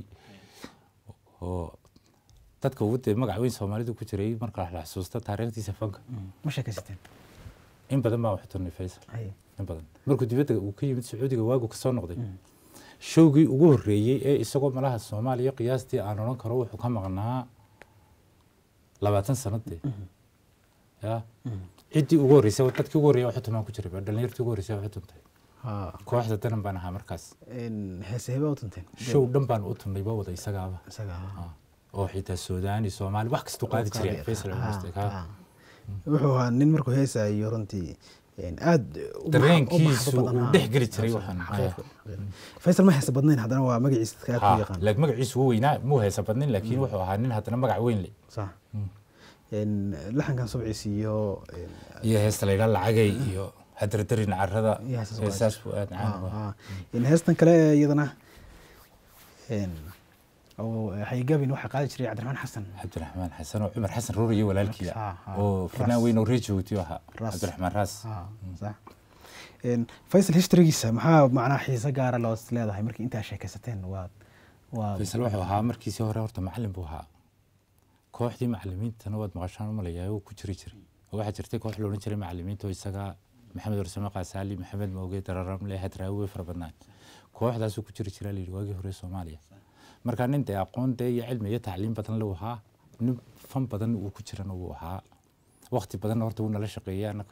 oo dadka ugu dee magac weyn soomaalidu ku jiray marka la xasuusta taariikhdiisa fanka ma sheekaysateen in badan baa wax turnay faysal Haye. in badan markuu dibadda uu ka yimid sacuudiga waagu kasoo noqday showgii ugu horreeyey ee isagoo malaha soomaaliya qiyaastii aan odhan karo wuxuu ka maqnaa labaatan sanadee ya ciddii ugu horreysay dadkii ugu horreeyay waxu tumaan ku jiray dhalinyartii ugu horreysay waxu tuntay ha kooxda danan baan ahaa markaas Een, heese hebe u tunteen show dhan baan u tunnay ba wada isagaaba isaga ha. Ah, oo xitaa suudaani soomaali wax kastuu qaadi jiray faysal Ha, almuste ka ha. wuxuu ahaa nin markuu heesayo runtii een, aad u max- u dareenkiisu maxabo badan, uu ha. dhex geli jiray Ha, waxaan xaqiiq. faysal ma heesa badnayn haddana waa magaciisa dadka aad u yaqaan laakiin magaciisu wuu weynaa muu heesa badnin laakiin wuxuu ahaa nin haddana magac weyn le sax Een, laxankan subciis iyo een, iyo heesta laydhaa lacagay iyo hadardarin carrada iyo heesas waa heesaas buu aad caan u ha, ahaa ha. Een, heestan kale ee iyadana een, oo haygabin waxaa qaadi jiray cabdiraxmaan xasan cabdiraxmaan xasan oo cumar xasan ruur iyo walaalkii Ha, ha. oo fanaan weyn oo reer jabuuti ahaa Ras. cabdiraxmaan raas Ha, sax Een, faysal historygiisa maxaa macnaa xiise gaara loo leedahay markii intaa sheekaysateen waa waa faysal wuxuu ahaa markiisii hore horta macalin buu ahaa kooxdii macalimiintana waad maqashaan umalayaa uu ku jiri jiray oo waxaa jirtay koox la odhan jiray macalimiinta oo isaga maxamed warsame qaasaali maxamed mooge dararamle hadraawi way fara badnaan kooxdaasuu ku jiri jiraa layidhi waagii hore soomaaliya marka nin dee aqoon dee iyo cilmi iyo tacliim badan le ahaa nin fan badan uu ku jirana wuu ahaa waqti badanna horta wuu nala shaqeeyey annaga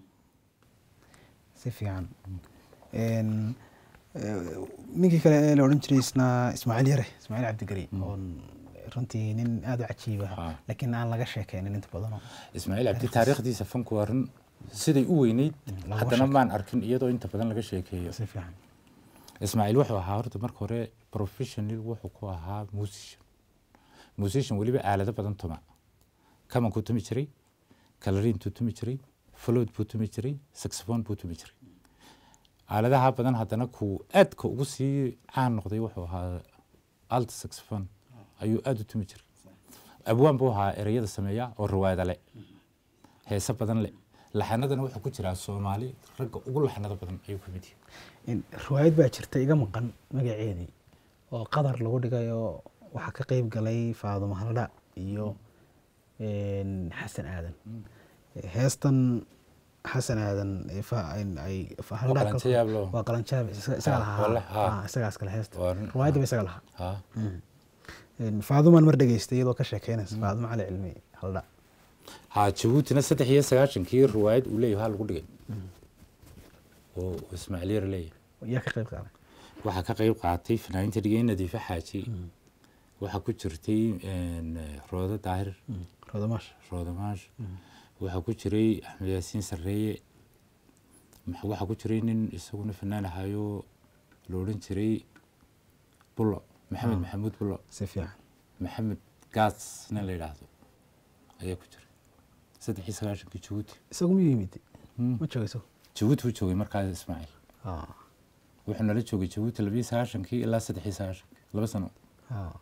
si fiican Een, eh, ninkii kale ee la odhan jiray isna ismaaciil yare ismaaciil cabdigari oon runtii nin aada u cajiiba Ah. laakiin aan laga sheekeynin inta badanoo ismaaciil cabdi taariikhdiisa fanku waa run siday u weyneyd laguma haddana sheeko. maan arkin iyadoo inta badan laga sheekeeyo si fiican ismaaciil wuxuu ahaa horta marka hore professional wuxuu ku ahaa musician musician weliba aalado badan tuma kamankuu tumi jiray kalariintuu tumi jiray flood buu tumi jiray saxophone buu tumi jiray aaladaha badan haddana kuu aadka ugu sii caan noqday wuxuu ahaa alt saxophone ayuu aada u tumi jiray abwaan buu ahaa ereyada sameeya oo rawaada le heese badan le laxanadana wuxuu ku jiraa soomaali ragga ugu laxanada badan ayuu ka mid yahay In riwaayad baa jirta iga maqan magaceedii oo qadar lagu dhigay oo waxaa ka qeyb galay faadumo haldha iyo een, xasan aadan heestan xasan aadan ee fa- in ay fa- Haldha qalanjo kalku- yaab loo. waa qalanjaab isaga isaga Ah, lahaa wallahi, ah. Ah, isagaas kale heesta Waa run, riwaayadda ba isaga lahaa haa Een, faadumaan mar dhegeystay iyadoo ka sheekeynaysa faadumo cali cilmi haldha haa jabuutina saddex iyo sagaashankii riwaayad uu leeyahay waxaa lagu dhigay oo ismaaciil yar leeyahay yaa ka qeyb qaaday waxaa ka qayb qaatay fanaaniinta dhigay nadiife xaaji waxaa ku jirtay een, roodo daahir rodamaash roodamaash waxaa ku jiray axmed yaasiin sarreeye max- waxaa ku jiray nin isaguna fanaan ahaayo la odhan jiray bulo maxamed maxamuud bulo si fiican maxamed gaas nin la yidhaahdo ayaa ku jiray saddex iyo sagaashankii jabuuti isagu miyuu yimid Hmm. ma jooga isagu jabuuti buu joogay markaas ismaaciil Ah, wuxuu nala joogay jabuuti labiyo sagaashankii ilaa saddexii sagaashankii laba sano Ah,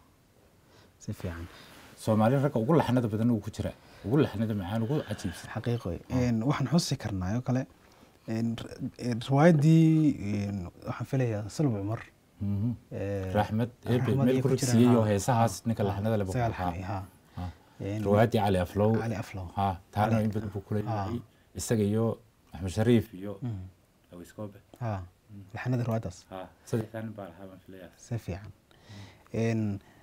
si fiican soomaali ragga ugu laxnada badan uu ku jira ugu laxnada macaan ugu cajiibsan xaqiiqo Een, waxaan xusi karnaa oo kale een, r- een, riwaayaddii een, waxaan filayaa salb cumar Mhm. ee, raxmed eebe Raxmad meel iyo ku ku jiraan, rigsiiyey oo ha, heesahaas ha, ninka ha, laxnada leh buu isagaa ku lahaa. laxamay, ha. Ha. Een, riwaayaddii cali aflow cali aflow ha taana Cali- in badan buu kuleeyahay ha. isaga iyo axmed shariif iyo Mhm. awiskoobe ha laxanada riwaayaddaas ha saddexdaa nin baa lahaa baan filayaa si fiican Een,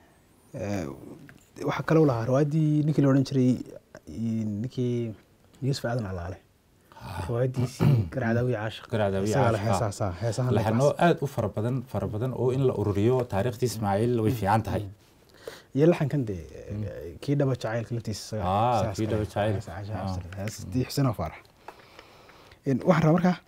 ee, waxaa kaloo lahaa riwaayaddii ninkii la odhan jiray een, ninkii yuusuf aadan alaale riwaayaddiisii garcadaawi caashiq Garcadaawi isagaa la Caashiq, ha. heesaasa heesahan laxano aad u fara badan fara badan oo in la ururiyo taariikhtii ismaaciil way fiican tahay iyo laxankan dee kii dhaba jacaylka laftiisa Ah, kii dhaba jacayl. jacaylheestii xuseen oo faarax Een, waxaan rabaa markaa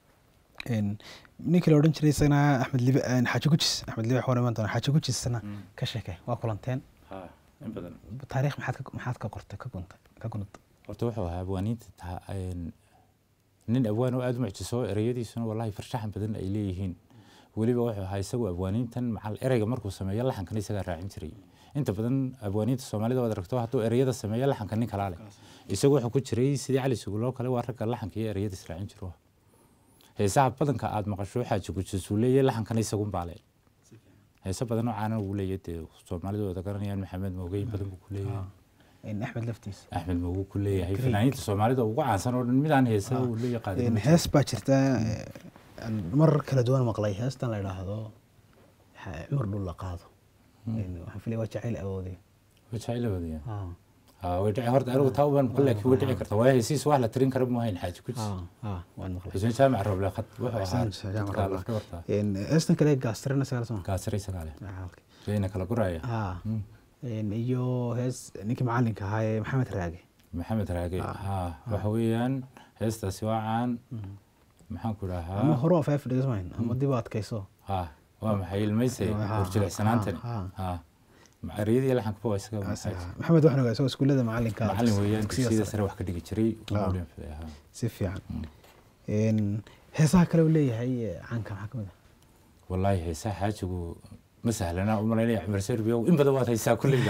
een, ninkii la odhan jiray isagana axmed libe een, xaaji gujis axmed libe waxaan iman doonaa xaaji gujisna ka sheekay waa kulanteen ha in badan taariikh maxaad ka maxaad ka qortay ka guntay ka guntay horta wuxuu ahaa abwaaniinta taha- een, nin abwaan oo aada u mucjiso ereyadiisuna wallahi farshaxan badan ay leeyihiin weliba wuxuu ahaa isagu abwaaniintan macal ereyga markuu sameeyo laxankan isagaa raacin jiray inta badan abwaaniinta soomaalida waad aragto hadduu ereyada sameeyo laxanka nin kalaa leh isagu wuxuu ku jiray sidii cali suguloo kale waa ragga laxanka iyo ereyada israacin jiro heesaha badanka aad maqasho xaaji gujisuu leeyahay laxankana isagun baa leh heese badan oo caanan uu leeyahay dee soomaalidu wada garanayaan maxamed moogeyn badan buu ku leeyahay Een, axmed laftiisa axmed mogu ku leeyahay fanaaniinta soomaalida ugu caansan oo dhan midaan heesa uu la Een, yaqaan hees baa jirta ee, aan mar kala duwan maqlay heestan la idhaahdo xa- cumar dhul la qaado Een, waxaan filaya waa jacayl awooday wajacilawadiya Ah, way dhici horta anigu taa ubaan ku laakiin way dhici karta waayo heesiis wax la tirin kara mu hayn xaaji kujis ah, ah, waan maqlay xuseen jaamac roble khad wuxuu ahaa Xuseen Jaamac dadka Roble. lafdhabarta Een, heestan kale gaastirana sagala soma gaasire isagaa leh Ah, okay. reyna kala guraya Ah, Mm. een, iyo hees ninkii macalinka ahaa ee maxamed raage maxamed raage ha waxa weeyaan heestaasi waa caan maxaan ku ama dhahaa hore oo feef dhigasmayn ama dib u adkayso ha waa maxay ilmayse Ha, horjilicsanaantani ha, ha ereyadii laxanka waa isaga maxay maxamed waxaan ogaa isagoo iskuullada macalinka macalin weeyaan dugsiyada dugsiyada sare. sare wax ka dhigi jiray Ah. Ugu dhan fadhiya, ha. si fiican Een, heesaha kale uu leeyahay ee caanka maxaa kamid ah wallaahi heesaa xaajigu ma sahlana u malaynaya cumar serbiya in badan waad haysaa kulleyda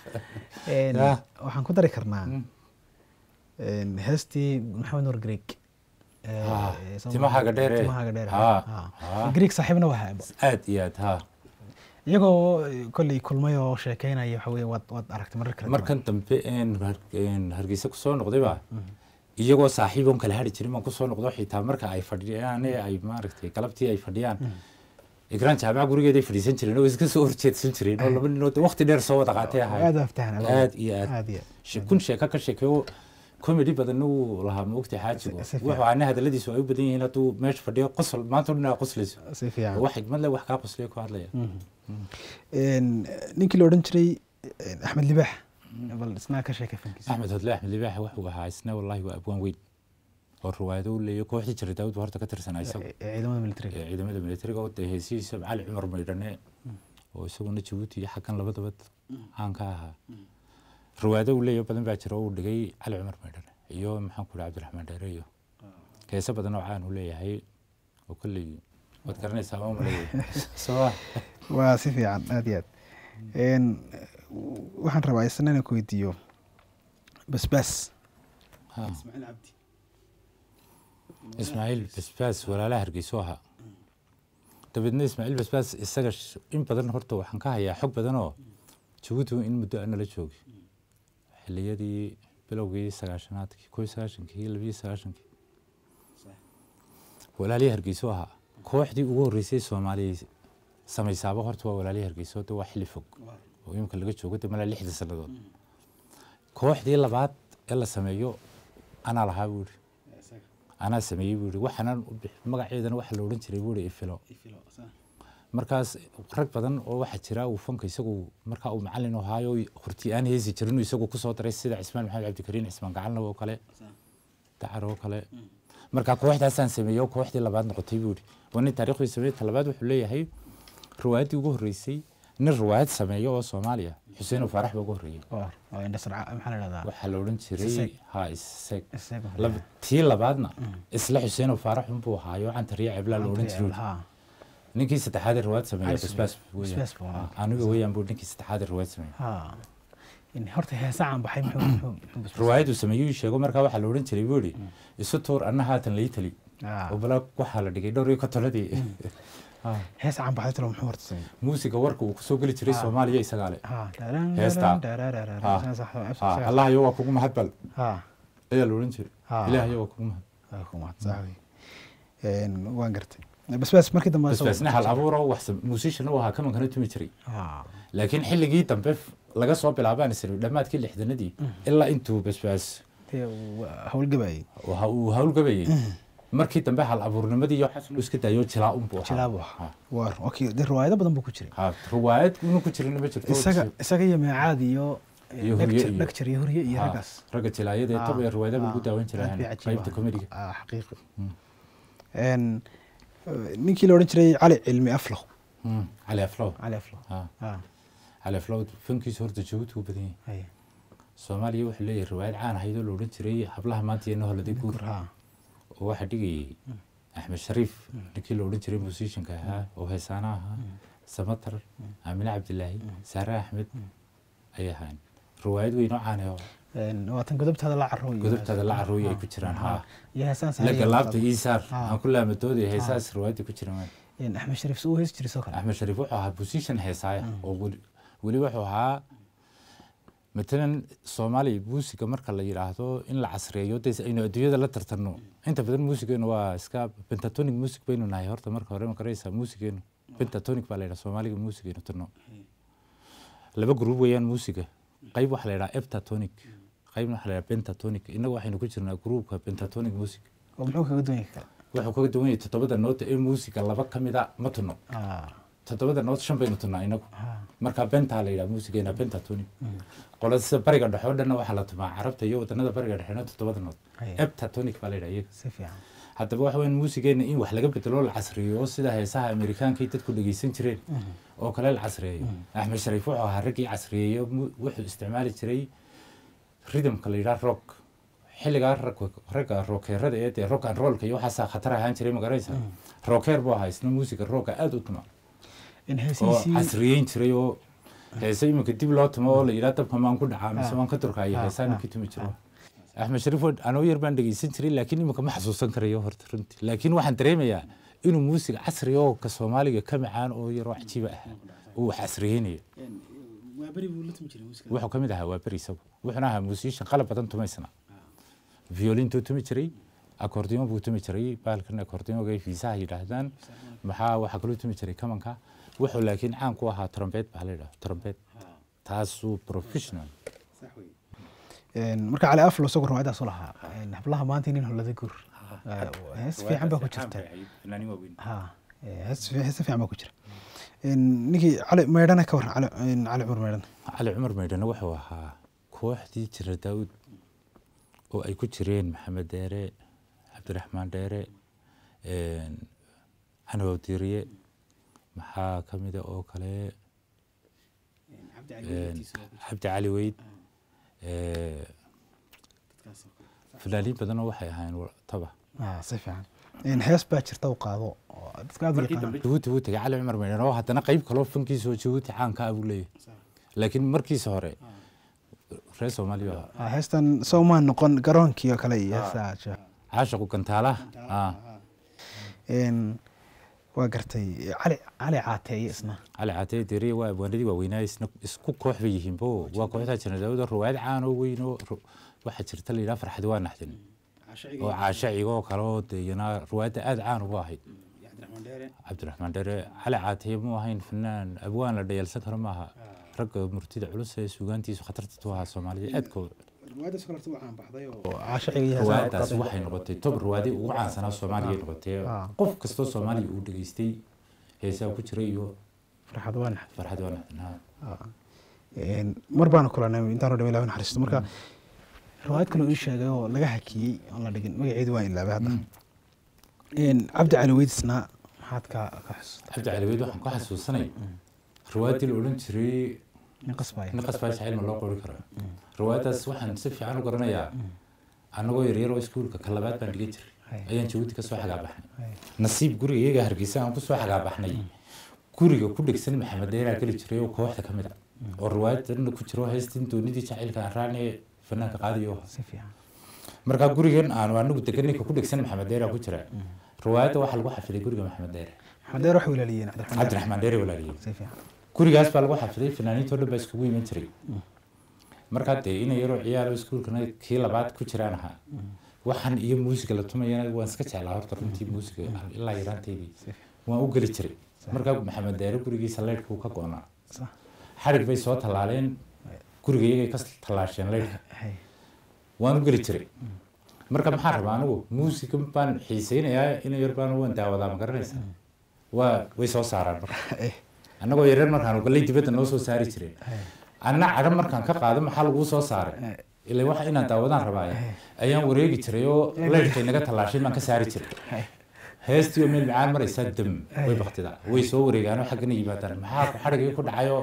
Een, Ah. waxaan ku dari karnaa Mm. een, heestii maxamed nuur greeg Ee, Ah, ee, Soomaali- timahaaga dheer ee. timahaaga dheer Ah, ah. ah. greeg saaxiibna waa haaba aad iyo aad ha iyagoo eh, kolley kulmay oo sheekeynaya waxa weye waad waad aragtay marar kale markan dambe een har- een hargeysa kusoo noqdayba iyagoo saaxiiboon kala hari jirin baan kusoo noqdo xitaa marka ay fadhiyaan ee ay maaragtay galabtii ay fadhiyaan igraan jaamaca gurigeeday fadhiisan jireen oo iska soo horjeedsan jireen oo laba ninood waqti dheer soo wada qaatay ahay aad aftahan aad iyo aad aad iyo She- kun sheeko ka sheekeeyo comedy badan uu lahaa maogtay xaajigu Si- si fiican. wuxuu aana hadaladiisu ay u badan yihiin hadduu meesha fadhiyo qosol maanta o dhan aa qoslayso si fiican wax xigmad leh wax kaa qosliyo ku hadlaya Een, ninkii la odhan jiray een, axmed libaax bal isna ka sheekay fankiisa axmed hodle axmed libaax wuxuu ahaa isna wallahi waa abwaan weyn oo riwaayado u leeyahay kooxdii jira daawud baa horta ka tirsanaa isagu Ee, ciidamada militariga ee ciidamada militariga oo dee heesihiisa cali cumar maydhane oo isaguna jabuuti iyo xaggan labadaba caan ka ahaa riwaayado uu leeyahay badan baa jira oo uu dhigay cali cumar maydhane iyo maxaan ku dhaha cabdiraxmaan dheere iyo heese badan oo caan uu leeyahay oo kolley waad garanaysaa ma maleeya soo waa si fiican aad iyo aad Een, waxaan rabaa isna inaan ku weydiiyo basbaas ha ismaaciil basbaas walaalaha hargeyso ahaa dabeedna ismaaciil basbaas isaga sh- in badan horta waxaan ka hayaa xog badan oo jabuuti in muddo aan nala joogay xiliyadii bilowgii sagaashanaadkii koo iyo sagaashankii labiyo sagaashankii walaalihii hargeyso ahaa kooxdii ugu horreysay soomaaliya samaysaaba horta waa walaalihii hargeyso de waa xilli fog oo imika laga joogo de malaa lixda sannadood kooxdii labaad ee la sameeyo anaa lahaa buu yidhi anaa sameeyey buu yidhi waxaanan u bix- magaceedana waxaa la odhan jiray buu yidhi ifilo markaas rag badan oo waxaa jira uu fanka isagu markaa uu macalin u ahaayo horti aan heesi jirin uu isagu kusoo daray sida cismaan maxamed cabdikariin cismaan gacanlab oo kale dacar oo kale markaa kooxdaasaan sameeyey oo kooxdii labaad noqotay buu yidhi waa nin taariikhdii sameeyey ta labaad wuxuu leeyahay riwaayaddii ugu horreysay nin riwaayad sameeyo oo soomaaliya xuseen faarax baa ugu horreeyey oo oo indhasarca maxaa la dhahdaa waxaa la odhan jiray Isseeg. ha isseeg isaga Lab- tii labaadna isla xuseen faarax unbuu ahaayo cantariya ceblaa la odhan jiray ha ninkii saddexaad ee riwaayad sameeya Cali basbaas Sameeye. weeyaan. Basbaas buu ahaa. Ah, aniga weeyaan buu ninkii saddexaad ee riwaayad sameeya ha in horta heesa caan baxay muxuu muxuu- muxuu basbaas- riwaayaduu sameeyey uu sheego markaa waxaa la odhan jiray buu ihi isu tuur anna haatan lai tali Ah, oo bala waxaa la dhigay dhowr iyo kontonadii Ah, hees caan baxay talo muxuu horta sameeyey muusiga warka uu kusoo geli jiray Ah. soomaaliya isagaa le ha daraan- Heesta. daraan- daraan- Ah. daraan- sax- sax- Ah, sax- allahayo waa kugu mahadbal ha ayaa la odhan jiray Ah. ilaahayo waa kugu mahad waa ku mahad sax wey. Een, waan gartay basbaas markii dambe asagoo- basbaasna hal abuur oo wax musician u ahaa kamankana tumi jiray Ha. laakiin xilligii dambe f- laga soo bilaabaan isri dhammaadkii lixdanadii ilaa intuu basbaas Dee uu howlgabayay waxa uu howlgabayay markii dambe hal abuurnimadii iyo xasan uu iska daayo jilaa unbuu ahaa. jilaabu ahaa waar okay dee riwaayado badan buu ku jiray Ha, riwaayad inuu ku jirin ma jirto isaga isaga iyo meecaad iyo Iyo Hurye lecture iyo- lecture iyo hurye iyo Ha, raggaas ragga jilaayada ee tob ee riwaayadaha lagu daawan jiray aad bay cajiib qaybta ahaa. comediga Ah, xaqiiqi Een, eh, ninkii la odhan jiray cali cilmi aflow Mm, cali aflow cali aflow Ha, Ah, cali aflow fankiisa horta jabuuti u badan yahay haye. soomaaliya wuxuu leeyahay riwaayad caan ahayd oo la odhan jiray hablaha maanta iyo noholada guur Gur, ha. oo waxaa dhigayay axmed shariif ninkii la odhan jiray musicianka ahaa oo heesaana ahaa samatar aamine cabdilaahi saare axmed ay ahaan riwaayad weyn oo caane oo Een, waa tan godobtaada la carooy godobtaada la carooy ay ku jiraan haa iyo heesaan la galaabta iisaar Ah. aan ku laamadoodaya heesaas riwaayadda ku jiraan Een, axmed shariif suu heesi jiray soo kale axmed shariif wuxuu ahaa musician heesaaya oo weli weli wuxuu ahaa matalan soomaaliya muusiga marka la yidhaahdo in la casriyeeyo dee aynu adduunyada la tartanno inta badan muusigeenu waa iska pentatonic music baynu nahay horta marka hore ma garaysaa muusigeenu pentatonic baa la yidhaha soomaaliga muusigeenu tanno laba gruub weeyaan muusiga qayb waxaa la yidhaha eptatonic qaybna waxaa la yidhaha pentatonic innagu waxaynu ku jirnaa gruubka pentatonic music oo muxuu kaga duwan yahay kale wuxuu kaga duwan yahay toddobada noota ee muusiga laba ka mid a ma tunno Ah, toddobada nood shan baynu tunnaa inagu ah, marka bentaa la yidhaha muusigeena pentatonic qolada sida bariga dhexe oo dhanna waxaa la tumaa carabta iyo wadanada bariga dhexena toddobada nood haye. eptatonic baa la yidhaha iyaga si fiican haddaba waxa weyn muusigeena in wax laga bedelo la casriyo oo sida heesaha amerikaankay dadku dhegeysan jireen oo kale la casriyeeyo axmed shariif wuxuu ahaa raggii casriyeeyo mu- wuxuu isticmaali jiray ridamka la yidhaha rock xilligaa rag- ragga rookeerada ee dee rock and rollka iyo waxaasaa khatar ahaan jiray magaraysa rookeer buu ahaa isna muusiga rooga aada u tuma in oo heesihiisii casriyeyn jiray oo heese iminka dib loo tumo oo la yidhaha dabka maan ku dhacaa mise Ah. waan ka durkaya Ah, heesaan ah, ninkii tumi jiro axmed shariif oo anoo yar baan dhegeysan jiray laakiin iminka ma xasuusan karayo horta runtii laakiin waxaan dareemayaa inuu muusiga casri oo ka soomaaliga ka macaan oo yaroo cajiiba ah uu wax casriyeynayo wuxuu ka mid ahaa waa beri isagu wuxuuna ahaa musician qalab badan tumaysna violintuu tumi jiray akordiyon buu tumi jiray bahalkan akordiyoga fiisaha yidhaahdaan maxaa waxaa kaloo tumi jiray kamanka wuxuu laakiin caan ku ahaa trombet baa la yidhaha trombet taasuu professional Een, marka cali aflow isagoo riwaayadaas u lahaa Een, hablaha maanta nin holada gur Ah, hees fiican baa ku jirta ha eh, hees fi- hees fiican baa ku jira Een, ninkii cali maydhana ka waran cali een, cali cumar maydhana cali cumar maydhane wuxuu ahaa kooxdii jira daawud oo ay ku jireen maxamed dheere cabdiraxmaan dheere canow diriye maxaa ka mida oo kale cabdi cali weyd fanaaniin badanoo waxay ahaayeen taba Ah, si fiican Een, hees baa jirta u qaado oo dadka aad u yaqaanaan jabuuti wuu tegay cali cumar maydhane oo haddana qayb kaloo fankiisa oo jabuuti caanka ah buu leeyahay laakiin markiisa hore reer soomaaliya waa Ah, heestan soomaan noqon garoonkii oo kale iyo heestaa jira. caashaqu gantaalaha ah Een, waa gartay cali cali caateeye isna cali caatee deriye waa abwaanadii waaweynaa isna isku koox bay yihiin bo waa kooxdaa jira daawada ruwaayad caan oo weyn oo ru- waxaa jirta la yidhaha farxad waa naxdin oo caashaciga oo kale oo dee iyana ruwaayadda aada caan ugu ahayd cabdiraxmaan dheere cali caateye mu ahayn fanaan abwaan la dhayalsan karo maaha ragga murtida culus ee suugaantiisu khatarta tu ahaa soomaalida aadkooda oo caashaciga iyo heesaha ruwaayadaas waxay noqotay tob ruwaadi ugu caansanaa soomaaliya noqotay Ah. qof kastoo soomaaliya uu dhegeystay heesaa ku jiray iyo farxad waa naxdin farxad waa naxdin ha Een, mar baana kulanay intaan dhawa ilaah naxariisto marka riwaayad kale uu ii sheegay oo laga hakiyey oon la dhigin magaceedu waa ilaabay hadda Een, cabdi cali weyd isna maxaad ka ka xasuusta cabdi cali weyd waxaan ku xasuusanay riwaayadii la odhan jiray nin qasbaya nin qasbaa jacayl ma loo qori karaa riwaayadaas waxaan si fiican u garanayaa annagoo yaryaroo iskuulka ka labaad baan dhigan jiray Hay. ayaan jabuuti kasoo xagaabaxnay Hay. nasiib guriga iyaga hargeysa aan kusoo xagaabaxnay guriga ku dhegsan maxamed deeraa geli jiray oo kooxda ka mid a oo riwaayadana ku jiro haystin doonidii jacaylka aan raacnay fanaanka qaadiyo si fiican markaa gurigan aanu anigu degan ninka ku dhegsan maxamed deeraa ku jira riwaayadda waxaa lagu xafiday guriga maxamed deere maxamed deer waxay walaaliyeen cabdiraxmaan deer. cabdiraxmaan deere walaaliyey si fiican gurigaas baa lagu xafiday fanaaniintoo dhan baa iskugu iman jiray markaa dee ina yaroo ciyaaro iskuulkana kii labaad ku jiraan ahaa waxaan iyo muusiga la tumayana waan iska jeclaa horta runtii muusiga ilaa yaraanteydii waan u geli jiray markaa maxamed deere gurigiisa leydhka uu ka go-naa sax xadhig bay soo tallaaleen guriga iyagay ka tallaasheen leydhka hay waan u geli jiray marka maxaa rabaa anigu muusiga baan xiiseynayaa ina yar baan waan daawadaa ma garanaysa waa way soo saaraan marka Eh, annagoo yareer markaan galay dibadda noo soo saari jireen anna cadho markaan ka qaado maxaa laguu soo saaray ilaa waxa inaan daawadaan rabaaye ayaan wareegi jiray oo leydhkay naga tallaashay baan ka saari jiray hay heestii oo meel macaan maraysaa dam way baktidaa way soo wareegaanoo xaggana yimaadaan maxaa ku xadhigii ku dhacayoo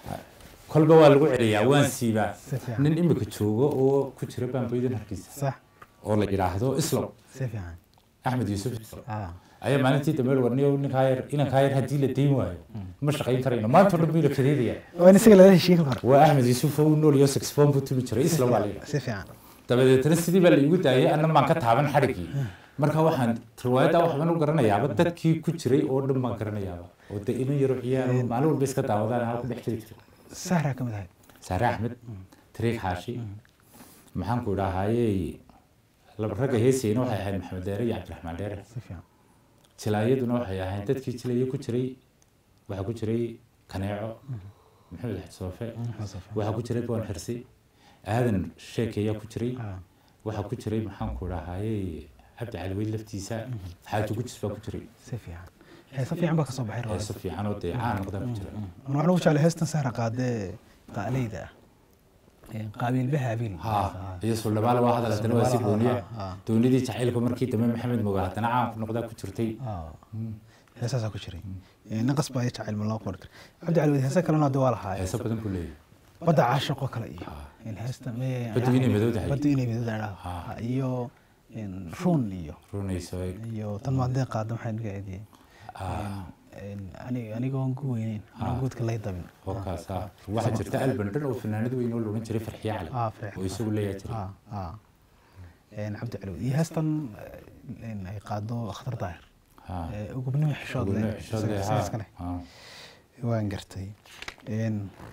kolba waa lagu celiyaa waan siibaa si fiican nin imika joogo oo ku jira baambaydan harkiisa sax oo la yidhaahdo islam si fiican axmed yuusuf islam ah ayaa maalintii dambe warniyo ninkaa yar inankaa yar haddii la dayn waayo ma shaqayn karayno maanta o dhan buu ila kadeedayaa waa in isaga laga heshiiye kal hore waa axmed yuusuf oo u nool iyo saxophone buu tumi jiray islam waa la yidhaha si fiican dabadeetna sidii baa la iigu daayay anna maan ka taaban xadhiggii marka waxaan riwaayadda waxbaan u garanayaaba dadkii ku jiray oo dhan baan garanayaaba oo de ina yaro ciyaar oo maalin walba iska daawadaan aan ku dhex jiri jiray sahraa ka mid ahay saare axmed tariiq xaashi maxaan ku idhaahayey laba ragga heesayna waxay ahayd maxamed deere iyo cabdiraxmaan dheere si fiican jilaayaduna waxay ahayd dadkii jilaya ku jiray waxaa ku jiray kaneeco maxamed xasoofe waxaa ku jiray boon xirsi aadan sheekeyaa ku jiray ah waxaa ku jiray maxaan ku idhaahayey cabdi cali weyd laftiisa xaaji gujis baa ku jiray si fiican heesa fiican baa ka soo baxay heeso fiican oo dee caan noqdaa ku jira waxaan ugu jeclay heestan sahra qaadee qaaleyda ah Ee, qaabiil bahaabiil ha iyo suldhabaale waa hadal haddana waa si gooniya ah. doonidii jacaylka markii dambe maxamed moga haddana caan ku noqdaa ku jirtay ah heesaasaa ku jiray Ee, naqas baa jacayl ma loo qori kara cabdi cali wad heesa kalena hadda waa lahaa heeso badan buu leeyahay badda caashaqo kale iyo in heesta me- Baddu inay madowdahay. baddu inay madowdahay Ah. iyo in ruun iyo runayso iyo tan maadee qaada maxay naga eediyey ah ani- anigoon gu weyneyn anoo guudka lay dabin hookaas ah waxaa jirta alban dhan oo fanaanad weyn oo loodhan jiray farxiye cali ah freex oo isagu leeyahay jiray ah ah Een, cabdi cali wad iyo heestan eh, in ay qaado akhtar daahir ha Ee, ugubnimo xishood leh Gurne- shood leh, sidaas ha, kale ha. waan gartay Een,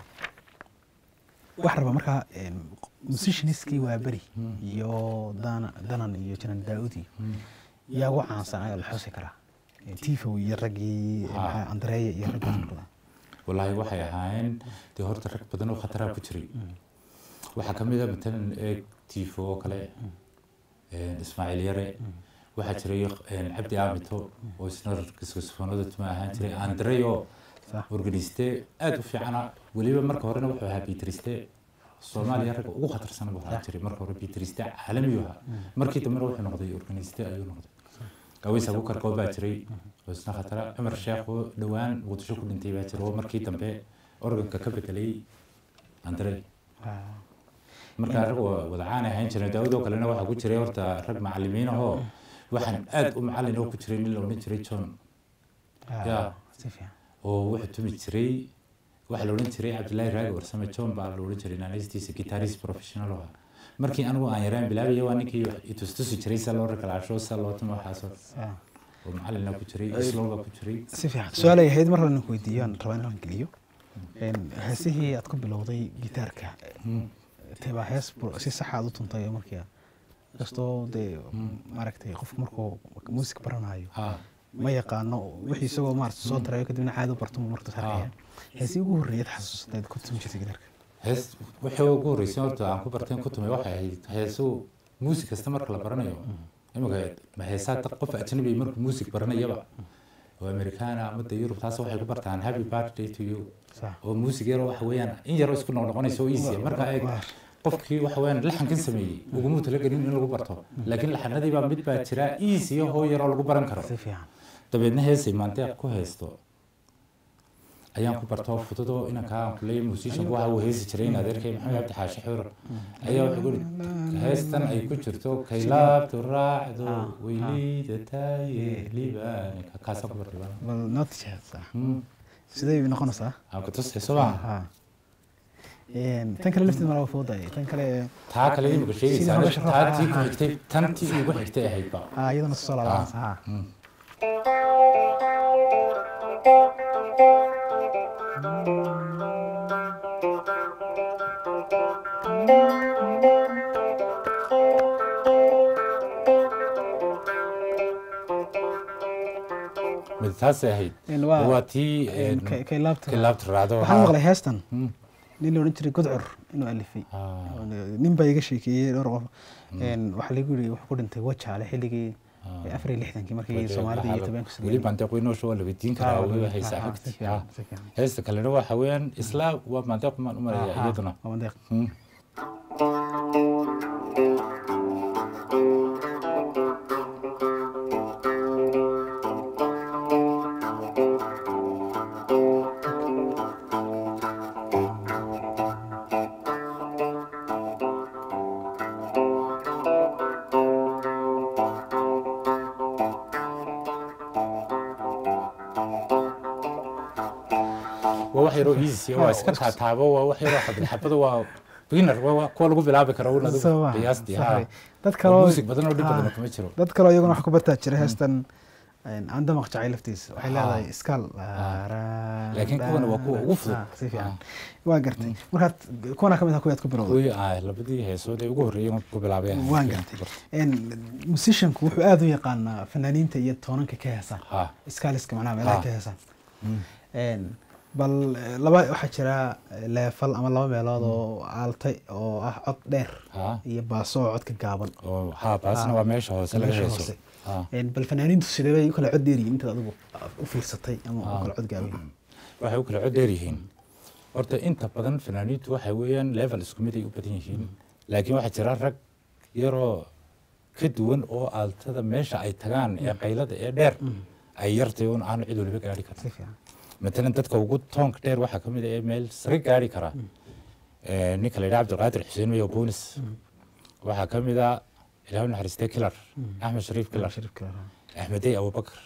waxaan rabaa markaa een, musicianskii waa beri iyo dana danan iyo janan daa'udi yaa ugu caansan ayaa la xusi karaa Ee, tifow iyo raggii Ah. maxaa, andreya iyo raggaas wallaahi waxay ahaayeen dee horta rag badan oo khataraa ku jiray waxaa ka mid a matalan ee tifo oo kale een, ismaaciil yare waxaa jiray een, cabdi aamito oo isna kiskosofonada tuma ahaan jiray andrey oo Sax. organiste aad u fiicana weliba marka horena wuxuu ahaa bitriste soomaaliya ragga ugu khatarsan buu ahaan jiray marka hore bitriste caalamiyu ahaa markii dambena wuxuu noqday organiste ayuu noqday aweys abukar koo baa jiray oo isna khatara cumar sheekh oo dhowaan muqdisho ku dhintay baa jira oo markii dambe organka ka bedelay andrey Ah, markaa rag waa wada caan ahayn jireen daawad oo kalena waxaa ku jiray horta rag macalimiin ahoo waxaan aad u macalin oo ku jiray nin la odhan jiray john ah, Ya. si fiican oo wuxuu tumi jiray waxaa la odhan jiray cabdilaahi raagi warsame john baa la odhan jiray naanaystiisa guitarist professional oo ah markii anigu aan yaraan bilaabaya waa ninkii itustusi jiray sa loo rakalaasho sa loo tumo waxaasoo Ah, oo macalina ku jiray islow baa ku jiray si fiican su-aalay ahayd mar lana weydiiyo aan rabaa inaan geliyo Een, heesihii aad ku bilowday gitaarka tebaa hees bur- si sax aad u tuntay markii kastoo dee maaragtay qofku markuu muusik baranayo ha ma yaqaano wixii isagoo maarata soo darayo kadibna caadi u barto marka sarkaya heesii ugu horreeyad xasuustayd ku tumi jirtay gitaarka hees wixii ugu horreysay horta aan ku barteen ku tumay waxay ahayd heesu muusik kasta marka la baranayo imika ma heesaa dad qof ajnabi markuu muusik baranayaba oo amerikaana ama de yurub taas waxay ku bartaan happy birthday to you sax oo muusik yaro waxa weeyaan in yaroo isku noqnoqonaysa oo easy marka ay qofkii waxa weeyaan laxankan sameeyey uguma talagelin in lagu barto laakiin laxanadii baa mid baa jira easy oo yaroo lagu baran karo si fiican dabeedna heesay maandeeq ku haysto ayaan ku bartoo fududoo inankaa kuley musician waxa uu heesi jiray in adeerkay maxamed cabdi xaashi xuur ayaa wuxuu guri heestan ay ku jirto kaylaabtu raacdo weyleyda taaye libaanka kaasa ku bartay bal noo tijaabsa sidee bay noqonaysaa aan ku tusay soo maha ha Een, tan kale lafteed ma laga fududahay tan kale taa kale imika Sidii sheegaysaa nolosha taa ruuxa tii ku ah. xigtay tan tii ugu xigtay ahayd ba ha iyadana soo laabanaysa ha mid taasay ahayd Een, waa- waa tii Een, kay- kay laabta kilaabta raacdo waxaan haa. maqlay heestan Hmm. nin la odhan jiray gudcur inuu alifay Ah. nin baa iga sheekeeyey dhowr qof Een, waxaa lagu yiri wuxuu ku dhintay wajaale xilligii afar iyo lixdankii markii soomaalida iyo tobanka weli maandeeq weynoosh waa la weydiin karaa weliba haysaa xogti Ah. heesta kalena waxa weeyaan isla waa maandeeq maan u maraya iyaduna Hmm. waa wax yaroo easy waa iska taataabo waa wax yaroo xabad xabada waa beginner waa waa kuwa lagu bilaabi karo un adigu qiyaastii ha dad oo kaloo music badan oo dhib badan ha. kuma jiro dad kaloo iyaguna wax ku bartaa jira heestan aan damaq jacay laftiisa waxay Ah. leedahay iskaal Laakiin kuwana waa kuwa ugu fudud. Ah, si fiican Ah. waa gartay markaad kuwana kamid ah kuwaad ku bilowday kuwii ah labadii heesood ee ugu horreeyeen ku bilaabeen waan gartay Een, musicianku wuxuu aada u yaqaanaa fanaaniinta iyo toonanka ka heesaan ha iskaaliska macnaha meelaha Ah. ka heesaan Mm. Een, bal eh, laba waxaa jira eh, leefal ama laba meelood oo aaltay oo ah cod dheer ha iyo baaso oo codka gaaban oo ha baasna Ah. waa meesha hoose laga Meesha heeso hoose. ha Een, bal fanaaniintu sidee bay u kala cod dheeriyiin intaad adigu u fiirsatay ama u Ah. kala cod gaaban waxay u kala cod dheer yihiin horta inta badan fanaaniintu waxay weeyaan level isku mid ay u badan yihiin laakiin waxaa jira rag yaroo ka duwan oo aaltada meesha ay tagaan ee qaylada ee dheer ay yartay un aanu cid waliba gaari karin si fiican matalan dadka ugu toonka dheer waxaa ka mid ah ee meel sare gaari kara Eh, ninka la yidhaha cabdilqaadir xuseen mayo boonis waxaa ka mid ah ilaahu naxariistee kilar axmed shariif kilar Sharif Kilar, ah. axmedey abubakar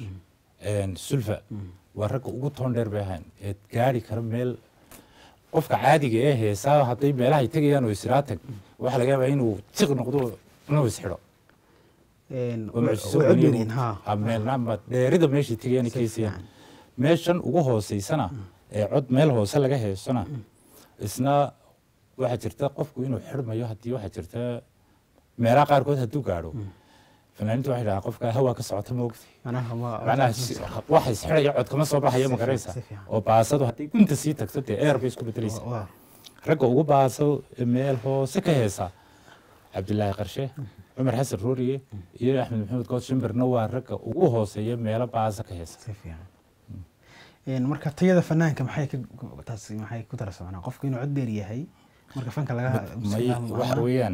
sulfa waa ragga ugu toon dheer bay ahaan ee gaari kara meel qofka caadiga ee heesaa hadday meelahay tegayaan oo israa tag waxaa laga yaabaa inuu tiq noqdo inuu isxidho Een, oo way- mucjiso way cod weliba- dheeriyiin ha ha, meelna ma dheerida meeshay tegayaan ay ka heesayaan meeshan ugu hooseysana ee cod meel hoose laga heesana isna waxaa jirta qofku inuu xidhmayo haddii waxaa jirta meelaha qaarkood hadduu gaadho fanaaniintu waxay dhahaa qofka hawaa ka socota ma ogti macnaha ma- macnaha si- waxa isxidhaya cod kama soo baxayo ma Si garaysa fiican, si fiican. oo baasadu hadday gunta sii tagto dee eer bay isku bedelaysa waa ragga ugu baaso ee meel hoose ka heesa cabdilaahi qarshe cumar xasan rooriye iyo axmed maxamed good shimbirna waa ragga ugu hooseeya meelo baasa ka heesa si fiican Een, marka tayada fanaanka maxay ka taasi maxay ku daraysaa macnaha qofku inuu cod dheer yahay marka fanka laga may ama- waxa ama- weeyaan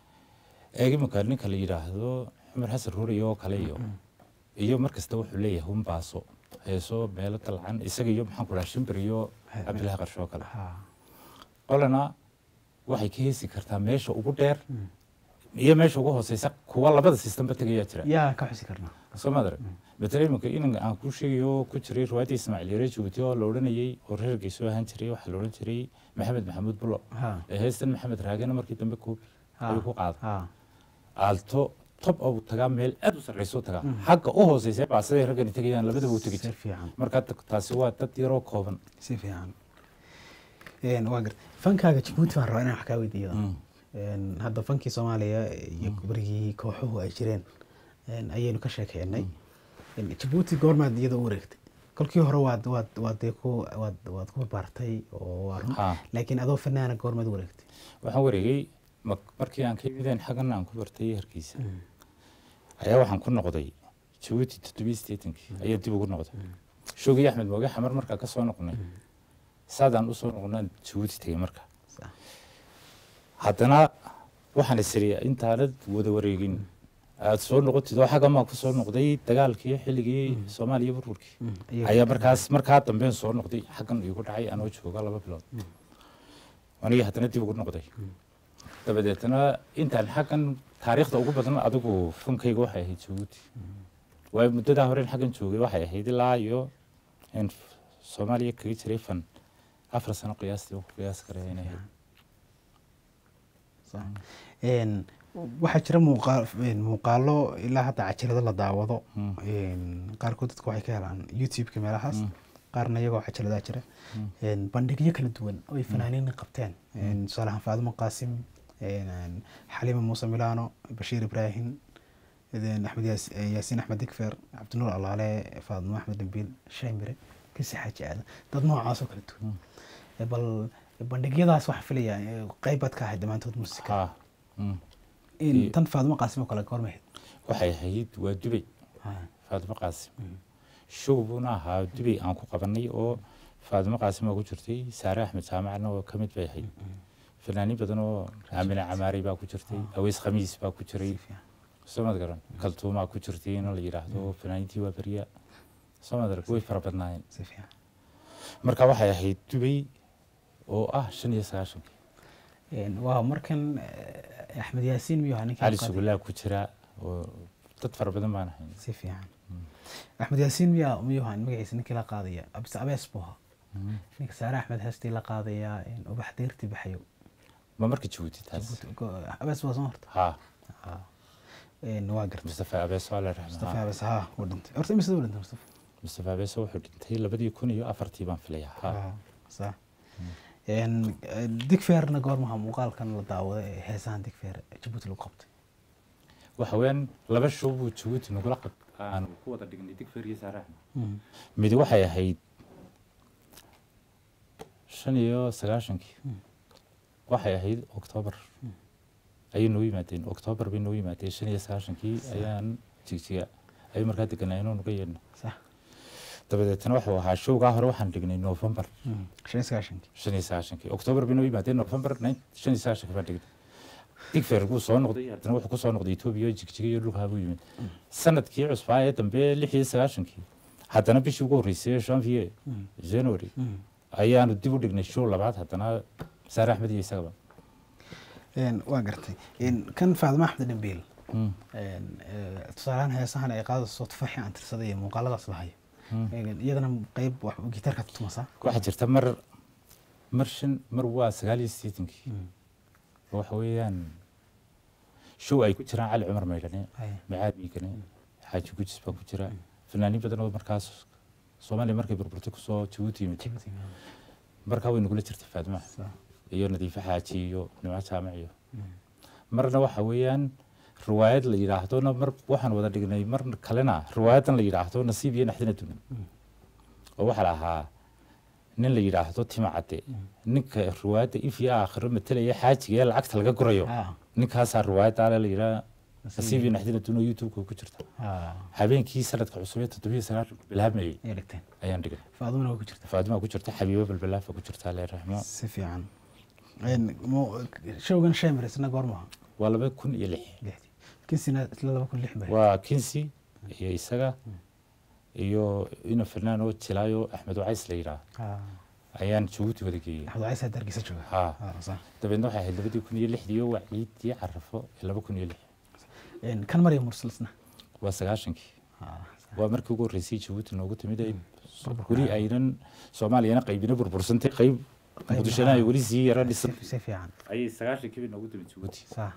eeg iminka ninka la yidhaahdo cumar xasan rooriye oo kale iyo iyo mar kasta wuxuu leeyahay un baaso heeso meelo dalcan isaga iyo maxaan ku dhaha shimbir iyo He- cabdilaahi qarshe oo kale Ha. qolana waxay ka heesi kartaa meesha ugu dheer iyo meesha ugu hooseysa kuwa labada sistamba tegayaa jira yaa ka xusi karnaa soo maadare matala iminka inan aan kuu sheegayo ku jiray riwaayadii ismaaciil yare jabuuti oo la odhanayey oo reerkay soo ahaan jiray waxaa la odhan jiray maxamed maxamuud bulo ha ee heestan maxamed raagana markii dambe koobi ha ayuu ku qaaday ha aalto tob ou tagaa meel aad u sarreyso tagaa xagga u hooseysa baasaday raggani tegayaan labadaba u tegi si jira fiican marka taasi waa dad yaroo kooban si fiican Een, waa gartay fankaaga jabuuti baan rabaa inaan wax kaa weydiiyo Mm. Een, hadda fankii soomaaliya iyo berigii kooxuhu ay jireen een, ayaynu ka sheekeynay Een, jabuuti goormaad iyada u wareegtay kolkii hore waad waad waad dee ku waad waad ku barbaartay oo waa run Ha. laakiin adoo fanaana goormaad u wareegtay waxaan wareegay ma- markii aan ka yimideen xaggan aan ku bartay hargeysa ayaa waxaan ku noqday jabuuti toddobiyi sideetankii ayaa dib ugu noqday shoogii axmed mooge xamar markaa ka soo noqnay saadaan usoo noqnaan jabuuti tegey marka Sax. haddana waxaan isiri intaanad wada wareegin aad soo noqotid oo xaggan baan ku soo noqday dagaalkii xilligii soomaaliya burburkii ayaa markaas markaa dambeen soo noqday xaggan igu dhacay anoo jooga laba bilood aniga haddana dib ugu noqday dabadeetna intaan xaggan taariikhda ugu badan adigu funkayga waxay ahayd jabuuti waayo muddadaa hore in xaggan joogay waxay ahayd ilaa iyo in soomaaliya kaga jiray fan afar sano qiyaastii oo ku qiyaasi karaya inay ahayd Sax. Een, waxaa jira muuqaal een, muuqaalo ilaa hadda cajalado la daawado Mm. Een, qaarkood dadku waxay ka helaan youtube-ka meelahaas Mm. qaarna iyagoo cajaladaa jira Een, bandhigyo kala duwan oo ay fanaaniin qabteen Een, tusaale ahaan faadimo qaasim een, een, xaliima muuse milano bashiir ibraahim een, axmed yaas- yaasiin axmed digfer cabdinuur alaale faadimo axmed dambiil shaymire kasi xaaji aadan dad noocaas oo kala duwan Ee, bal bandhigyadaas waxaan filayaa ee, qayb baad ka ahayd dhammaantood muusika haa mm. in Iyo- tan faadimo qaasim oo kale goormahayd waxay ahayd waa dubay faadimo qaasim show buuna ahaa dubay aan ku qabanay oo faadimo qaasim oo ku jirtay saare axmed jaamacna oo ka mid bay ahayd fanaaniin badan oo aamine camaari baa ku jirtay aweys khamiis baa ku jiray soomad garan kaltuumaa ku jirtay in la yidhaahdo fanaaniintii waa beriya soomad arag way fara badnaayeen si fiican marka waxay ahayd dubay oo ah shan iyo sagaashankii Een, waa markan eh, axmed yaasiin miyuu ahaa ninkii cali qaaday? sugulaa ku jira oo dad fara badan baan ahayn si fiican axmed yaasiin miyaa miyuu ahaa magaciisa ninkii la qaadaya abse abees buu ahaa ninka saare axmed heestii la qaadaya een, ubax deyrtii baxayo ma marka jabuuti taas Jabuuti- go- abees waa soo horta haa Een, waa gartay mustafa abeeso alla mustafa raxmaa abees haa wuu dhintay horta imise wuu dhintay mustafa mustafa abeeso wuxuu dhintay labadii kun iyo afartii baan filayaa haa Haa, sax Een, eh, digfeerna goormaha muuqaalkan la daawada ee heesahan digfeer jabuuti lagu qabtay waxa weeyaan laba show buu jabuuti nagula qab aan ku wada dhignay digfer iyo saare axmed mid waxay ahayd shan iyo sagaashankii waxay ahayd oktoobar ayay noo yimaadeen oktoobar bay noo yimaadeen shan iyo sagaashankii ayaan jigjiga ayay markaa deganaayenoo nuga yeedna sax dabadeetna wuxuu ahaa showgaa hore waxaan dhignay novembar shan iyo sagaashankii shan iyo sagaashankii oktoobar bay noo yimaadeen novembar shan iyo sagaashankii baan dhignay digfer buu soo noqday haddana wuxuu ku soo noqday etoobiya iyo jigjiga iyo dhulkaa buu yimid sanadkii cusbaa ee dambe lix iyo sagaashankii haddana bishii ugu horreysay janvier january ayaanu dib u dhignay show labaad haddana saare axmed iyo isagaba Een, waa gartay Een, kan faadimo axmed dhambiil Een, eh, tusaalehaan heesahan ay qaadayso tufaxii aan tirsaday iyo muuqaaladaas lahayo Een, iyadana qeyb wax gitaarka tutumasa waxaa jirta mar mar shan mar waa sagaal iyo siddeetankii oo waxa weeyaan show ay ku jiraan cali cumar maydhane macaad miigane xaaji gujis baa ku jira fanaaniin badan oo markaas soomaaliya markay burburtay kusoo jabuuti yimid markaa way nagula jirtay faadima iyo nadiifo xaaji iyo nimco jaamac iyo marna waxa weeyaan riwaayad la yidhaahdona mar waxaan wada dhignay mar kalena riwaayadan la yidhaahdo nasiib iyo naxdina dunan oo waxaa la ahaa nin la yidhaahdo tima cadde ninka riwaayadda ifya aakhiro matelaya xaajiga ee lacagta laga gurayo ninkaasaa riwaayadda ale la yidhaha nasiib iyo naxdina dunan youtube-ka ku jirta habeenkii sanadka cusub ee toddobiyo sagaashanku bilaabmayey ay dhigteen ayaan dhignay faadumana waa ku jirta faadima ku jirta xabiibo balbalaafa ku jirta alle raxmo si fiican Een, mu- showgan shemer isna goormaha waa laba kun iyo lix lixdii kinsina isla laba kun lix bay waa kinsi iyo isaga iyo ino fernando jilaayo axmed wacays la yidhaah ayaan jabuuti wada geeyey axmed wacaysa dargisa jooga haa Ah, sax. dabeedna waxay ahayd labadii kun iyo lixdii oo waa ciidii carafo ee laba kun iyo lix Een, kan marya mursal isna waa sagaashankii Ah, waa markii ugu horreysay jabuuti noogu timid ay weli aynan soomaaliyana qaybina burbursantay qayb muqdishona ay weli sii yara dhisan si si fiican ayay sagaashankii bay noogu timid jabuuti sax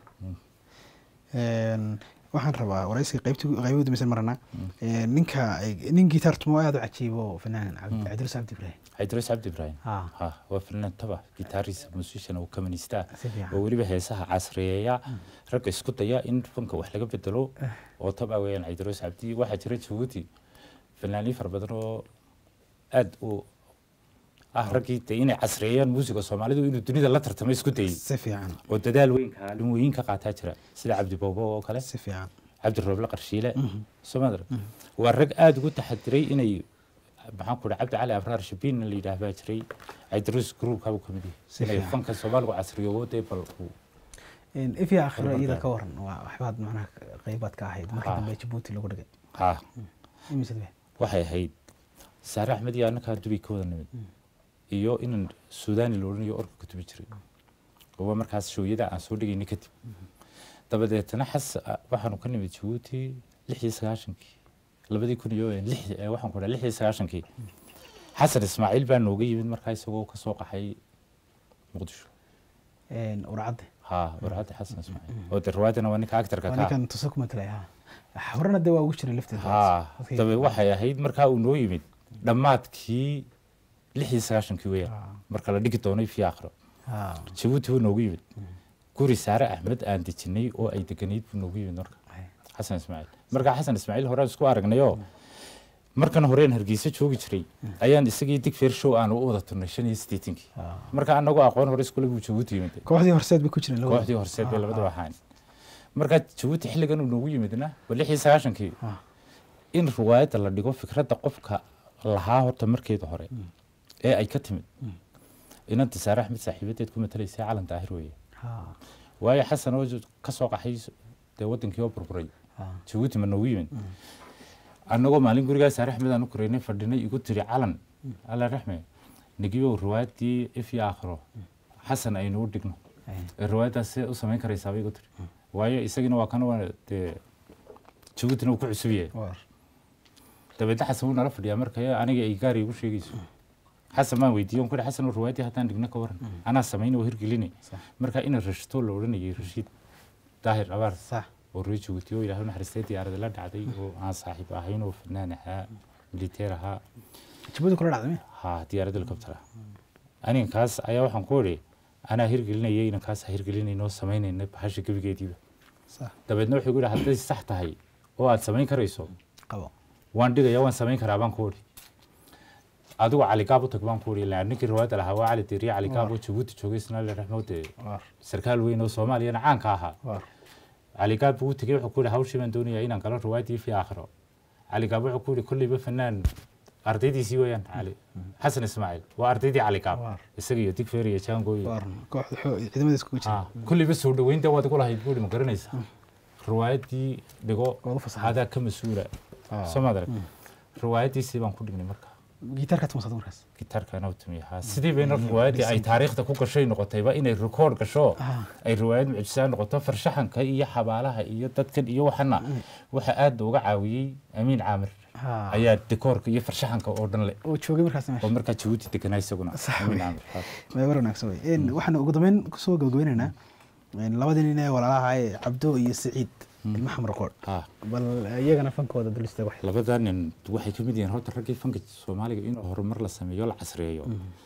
Een, waxaan rabaa waraysiga qaybtii qaybo dambaysan marana Een, ninka nin gitaar tumo aad u cajiibo fanaan cabdi cabdilis cabdi ibraahim xaydros cabdi ibraahim ha ha waa fanaan taba gitaarista musician oo kamanista si fiican oo weliba heesaha casriyeeya ragga isku daya in fanka wax laga bedelo oo taba weeyaan xaydros cabdi waxaa jira jabuuti fanaaniin fara badan oo aad u ah raggii de inay casriyeeyaan muusiga soomaalidu inuu dunida la tartamo isku dayay si fiican oo dadaal weyn kaalin weyn ka qaataa jira sida cabdi boobo oo kale si fiican cabdi rooble qarshiile somadar waa rag aada ugu taxadiray inay maxaan ku dhaha cabdi cali abraar shabiin la yidhaah baa jiray caydarus groupka buu ka mid Si yahay inay fiican. fanka soomaaligu casriyoobo dee bal uu ifya akhiro iyada ka waran waa waxbaad macnaha qaybaad ka ahayd markii Ah. dambe jabuuti lagu dhigay ha imisad be waxay ahayd saare axmed iyo annakaa dubay ka wada nimid iyo inan suudani la odhanayo orka ka tubi jiray oo waa markaas shooyada aan soo dhigaynay kadib dabadeetana xas waxaanu ka nimid jabuuti lix iyo sagaashankii labadii kun iyo lix eh, waxaan ku dhaha lix iyo sagaashankii xasan ismaaciil baa nooga yimid markaa isagoo ka soo qaxay muqdisho urcadde ha warcadda xasan ismaaciil oo de riwaayadana waa ninka actarka waa ka ninkan tuso ku matalay ha horena dee waa ugu jiray lafteeda ha Dadkii- dabe waxay ahayd markaa uu noo yimid dhammaadkii lix iyo sagaashankii weeyaan Ah. marka la dhigi doonay fi akhro ha jabuuti buu noogu yimid guri saare axmed aan dejinay oo ay deganayd buu noogu yimid marka Ay. xasan ismaaciil markaa xasan ismaaciil horaan isku aragnayoo markan horeen hargeysa joogi jiray ayaan isagii digfeer show aan u wada turnay shan iyo siddeetankii Ah. marka anagoo aqoon hore iskule buu jabuuti yimid kooxdii horseed bay ku jireen labada. kooxdii horseed bay labadaba ahaan markaa jabuuti xilligan uu noogu yimidna waa lix iyo sagaashankii Ah. in riwaayadda la dhigo fikradda qofka lahaa horta markeeda hore ee ay ka timid inanta saare axmed saaxiibadeed ku matalaysay calan daahir weeye ha waayo xasan oo ka soo qaxay dee wadankii oo burburay ha jabuuti ma noogu yimid annagoo maalin gurigaa saare axmed aan u koreynay fadhinay igu tiri calan alla raxme nigiyow riwaayaddii ifyo aakhiro xasan aynu u dhigno Ay. ee riwaayaddaas see u samayn karaysaa bay igu tiri waayo isagina waa kana waa dee jabuutina uu ku cusub yahay war dabeedna xasan wuu nala fadhiyaa marka aniga ay gaari igu sheegayso xasan baan weydiiyey on ku ihi xasan riwaayaddii haddaan dhigna ka waran anaa samayn oo hirgelinay Sax. marka ina rashto la odhanayay rashiid daahir abaar sax oo ree jabuuti oo ilaahay u naxariistay diyaarada la dhacday oo aan saaxiib ahayn oo fanaan ahaa militeer ahaa jabuuti kula dhacday miya ha diyaarad helicopter ah aninkaas ayaa waxaan ku idhi anaa hirgelinayay inankaas hirgelinaynoo samaynayna bahasha gebigeediiba sax dabeedna wuxuu igu yidhi hadday sax tahay oo aad samayn karayso qabo waan dhigaya waan samayn karaa baan ku idhi adigu caligaab u tag baan ku idhi ilaa ninkii riwaayadda lahaa waa cali diriye caligaab oo jabuuti joogay isnaale raxmoode war sarkaal weyn oo soomaaliyana caanka ahaa war caligaab buu u tegey wuxuu ku yidhi hawshii baan doonayaa inaan galo riwaayaddii fi aakhiro caligaab wuxuu ku yidhi kolleyba fanaan ardaydiisii weeyaan cali xasan ismaaciil waa ardaydii caligaab Waar. isaga iyo digfeer iyo jaango iyo war kooxda xoo ciidamada iskugu jira Ah, kolleyba soo dhoweynta waad igu lahayd buuhi ma garanaysaa riwaayaddii dhigo Waad u fasaxday. adaa ka mas-uula Ah. soo maad arag riwaayaddiisii baan ku dhignay marka gitaarka tumasada markaas gitaarkana u tumiyahaa sidii bayna riwaayaddii ay taariikhda ku gashay noqotayba inay rikoord gasho Ah. ay riwaayad mucjisaa noqoto farshaxanka iyo xabaalaha iyo dadkan iyo waxana waxa aad uga caawiyey amiin caamir Ha. ayaa dikoorka iyo farshaxanka oo dhan leh oo joogay markaas oo meesha markaa jabuuti deganaa isaguna Sax amiin wey. caamir ha. waa war wanaagsan wey Een, waxaan ugu dambeyn kusoo gabagabeynaynaa een, labadii nin ee walaalaha ee cabdo iyo saciid ilma xamar qoor ha bal iyagana fankooda dulista wax labadaa nin waxay ka mid yihiin horta raggii fanka soomaaliga inuu horumar la sameeyo la casriyeeyo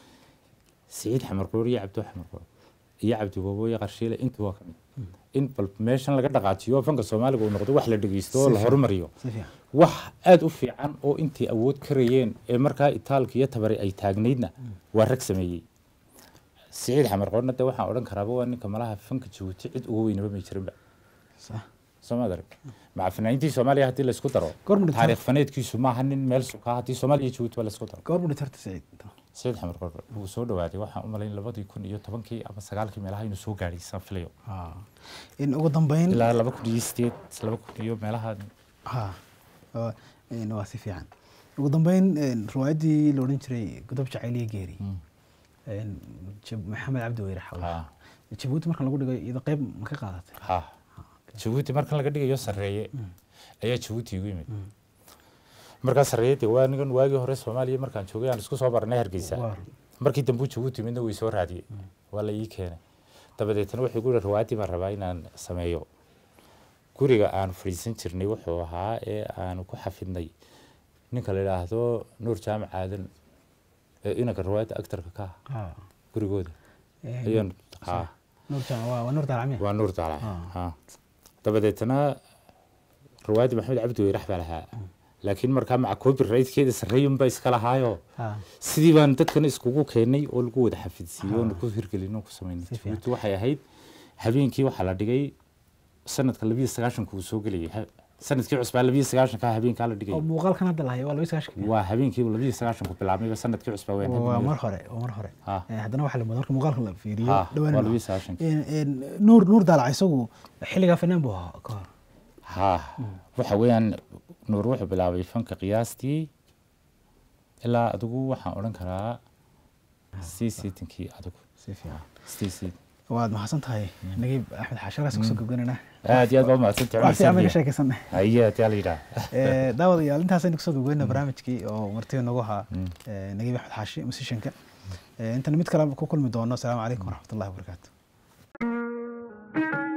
siciid xamarkoor iyo cabdo xamarkoor iyo cabdi boobo iyo qarshiile intu waa ka mid in bal meeshan laga dhaqaajiyo fanka soomaaliga uu noqdo wax la dhegeysto oo Si la fiican. horumariyo si fiican wax aada u fiican oo intii awood karayeen ee markaa itaalka iyo tabari ay taagnaydna waa rag sameeyey siciid xamarkoorna de waxaan odhan karaaba waa ninka malaha fanka jabuuti cid uga weynaba may jirinba sax soomaad arag maca fanaaniintii soomaaliya haddii laysku daro Goorma dhintaa? taariikh faneedkiisu maaha nin meel sukaa haddii soomaaliya iyo jabuuti ba laysku daro goor buu dhintarta saciid sayid xamar korkor wuu soo dhawaaday waxaan u malayn labadii kun iyo tobankii ama sagaalkii meelaha inuu soo gaadhay saan filayo Ha. in ugu dambeyn ilaa laba kun iyo sideed laba kun iyo meelaha ha waa- een, waa si fiican ugu dambeyn een, riwaayaddii la odhan jiray godob jacayliya geeri een, Jab- maxamed cabdi weyre xawla ha jabuuti marka lagu dhigo iyada qayb ma ka qaadatay ha jabuuti markan laga dhigayo sarreeye ayaa jabuuti igu yimid markaa sarreeye de waa nigan waagii hore soomaaliya markaan joogay aan isku soo baranay hargeysa Waar. markii dambe jabuuti midna way soo raadiyey waa la ii keenay dabadeetna wuxuu guri riwaayaddii baan rabaa inaan sameeyo guriga aan fadhiisan jirnay wuxuu ahaa ee aanu ku xafidnay ninka la idhaahdo nuur jaamac aadan ee inanka riwaayadda actarka ka ah Ha. gurigooda Een, ayaan ha nuur jaan waa waa nuur daalacmiya waa nuur daalac Ah. ha dabadeetna riwaayadda maxamed cabdi weyrax baa lahaa laakiin markaa maca copyrightkeeda sarreeyunba iska lahaayo Ha. sidii baan dadkan iskugu keenay oo lagu wada xafidsiiyey oona ku hirgelin oo ku samaynay Si fiican. jabuuti waxay ahayd habeenkii waxaa la dhigay sanadka labiyo sagaashanka uu soo gelayay ha- sanadkii cusbaa labiyo sagaashanka habeenkaa la oo dhigay muuqaalkan hadda lahayo waa laba sagaashan waa habeenkiiba labiyo sagaashanku bilaabmayba sanadkii cusbaa wayaan waa hadda mar hore waa mar hore Ha. Eh, haddana waxaa la moodaa marka muuqaalka la fiiriyo Ha, dhawaan waa ma- labiyo sagaashanka En- en, nuur nuur daalac isagu xilligaa fanaan buu ahaa ka hor ha waxa weeyaan nuur wuxuu bilaabay fanka qiyaastii ilaa adigu waxaan odhan karaa sii siitankii adigu si fiican sii siit waad mahadsan tahay nagiib axmed xaasharaas kusoo gabganana aad iyo aad baa umahadsantahay wax fiican cumar bayna Saafiya. sheekaysanay haye ayaa la yidhaah Eh, daawadayaal intaasaynu kusoo gabgaynaa barnaamijkii oo martida nagu ahaa eh, nagiib axmed xaashi musishanka intana mid kale ku kulmi doono asalaamu calaykum waraxmatullahi wabarakaatu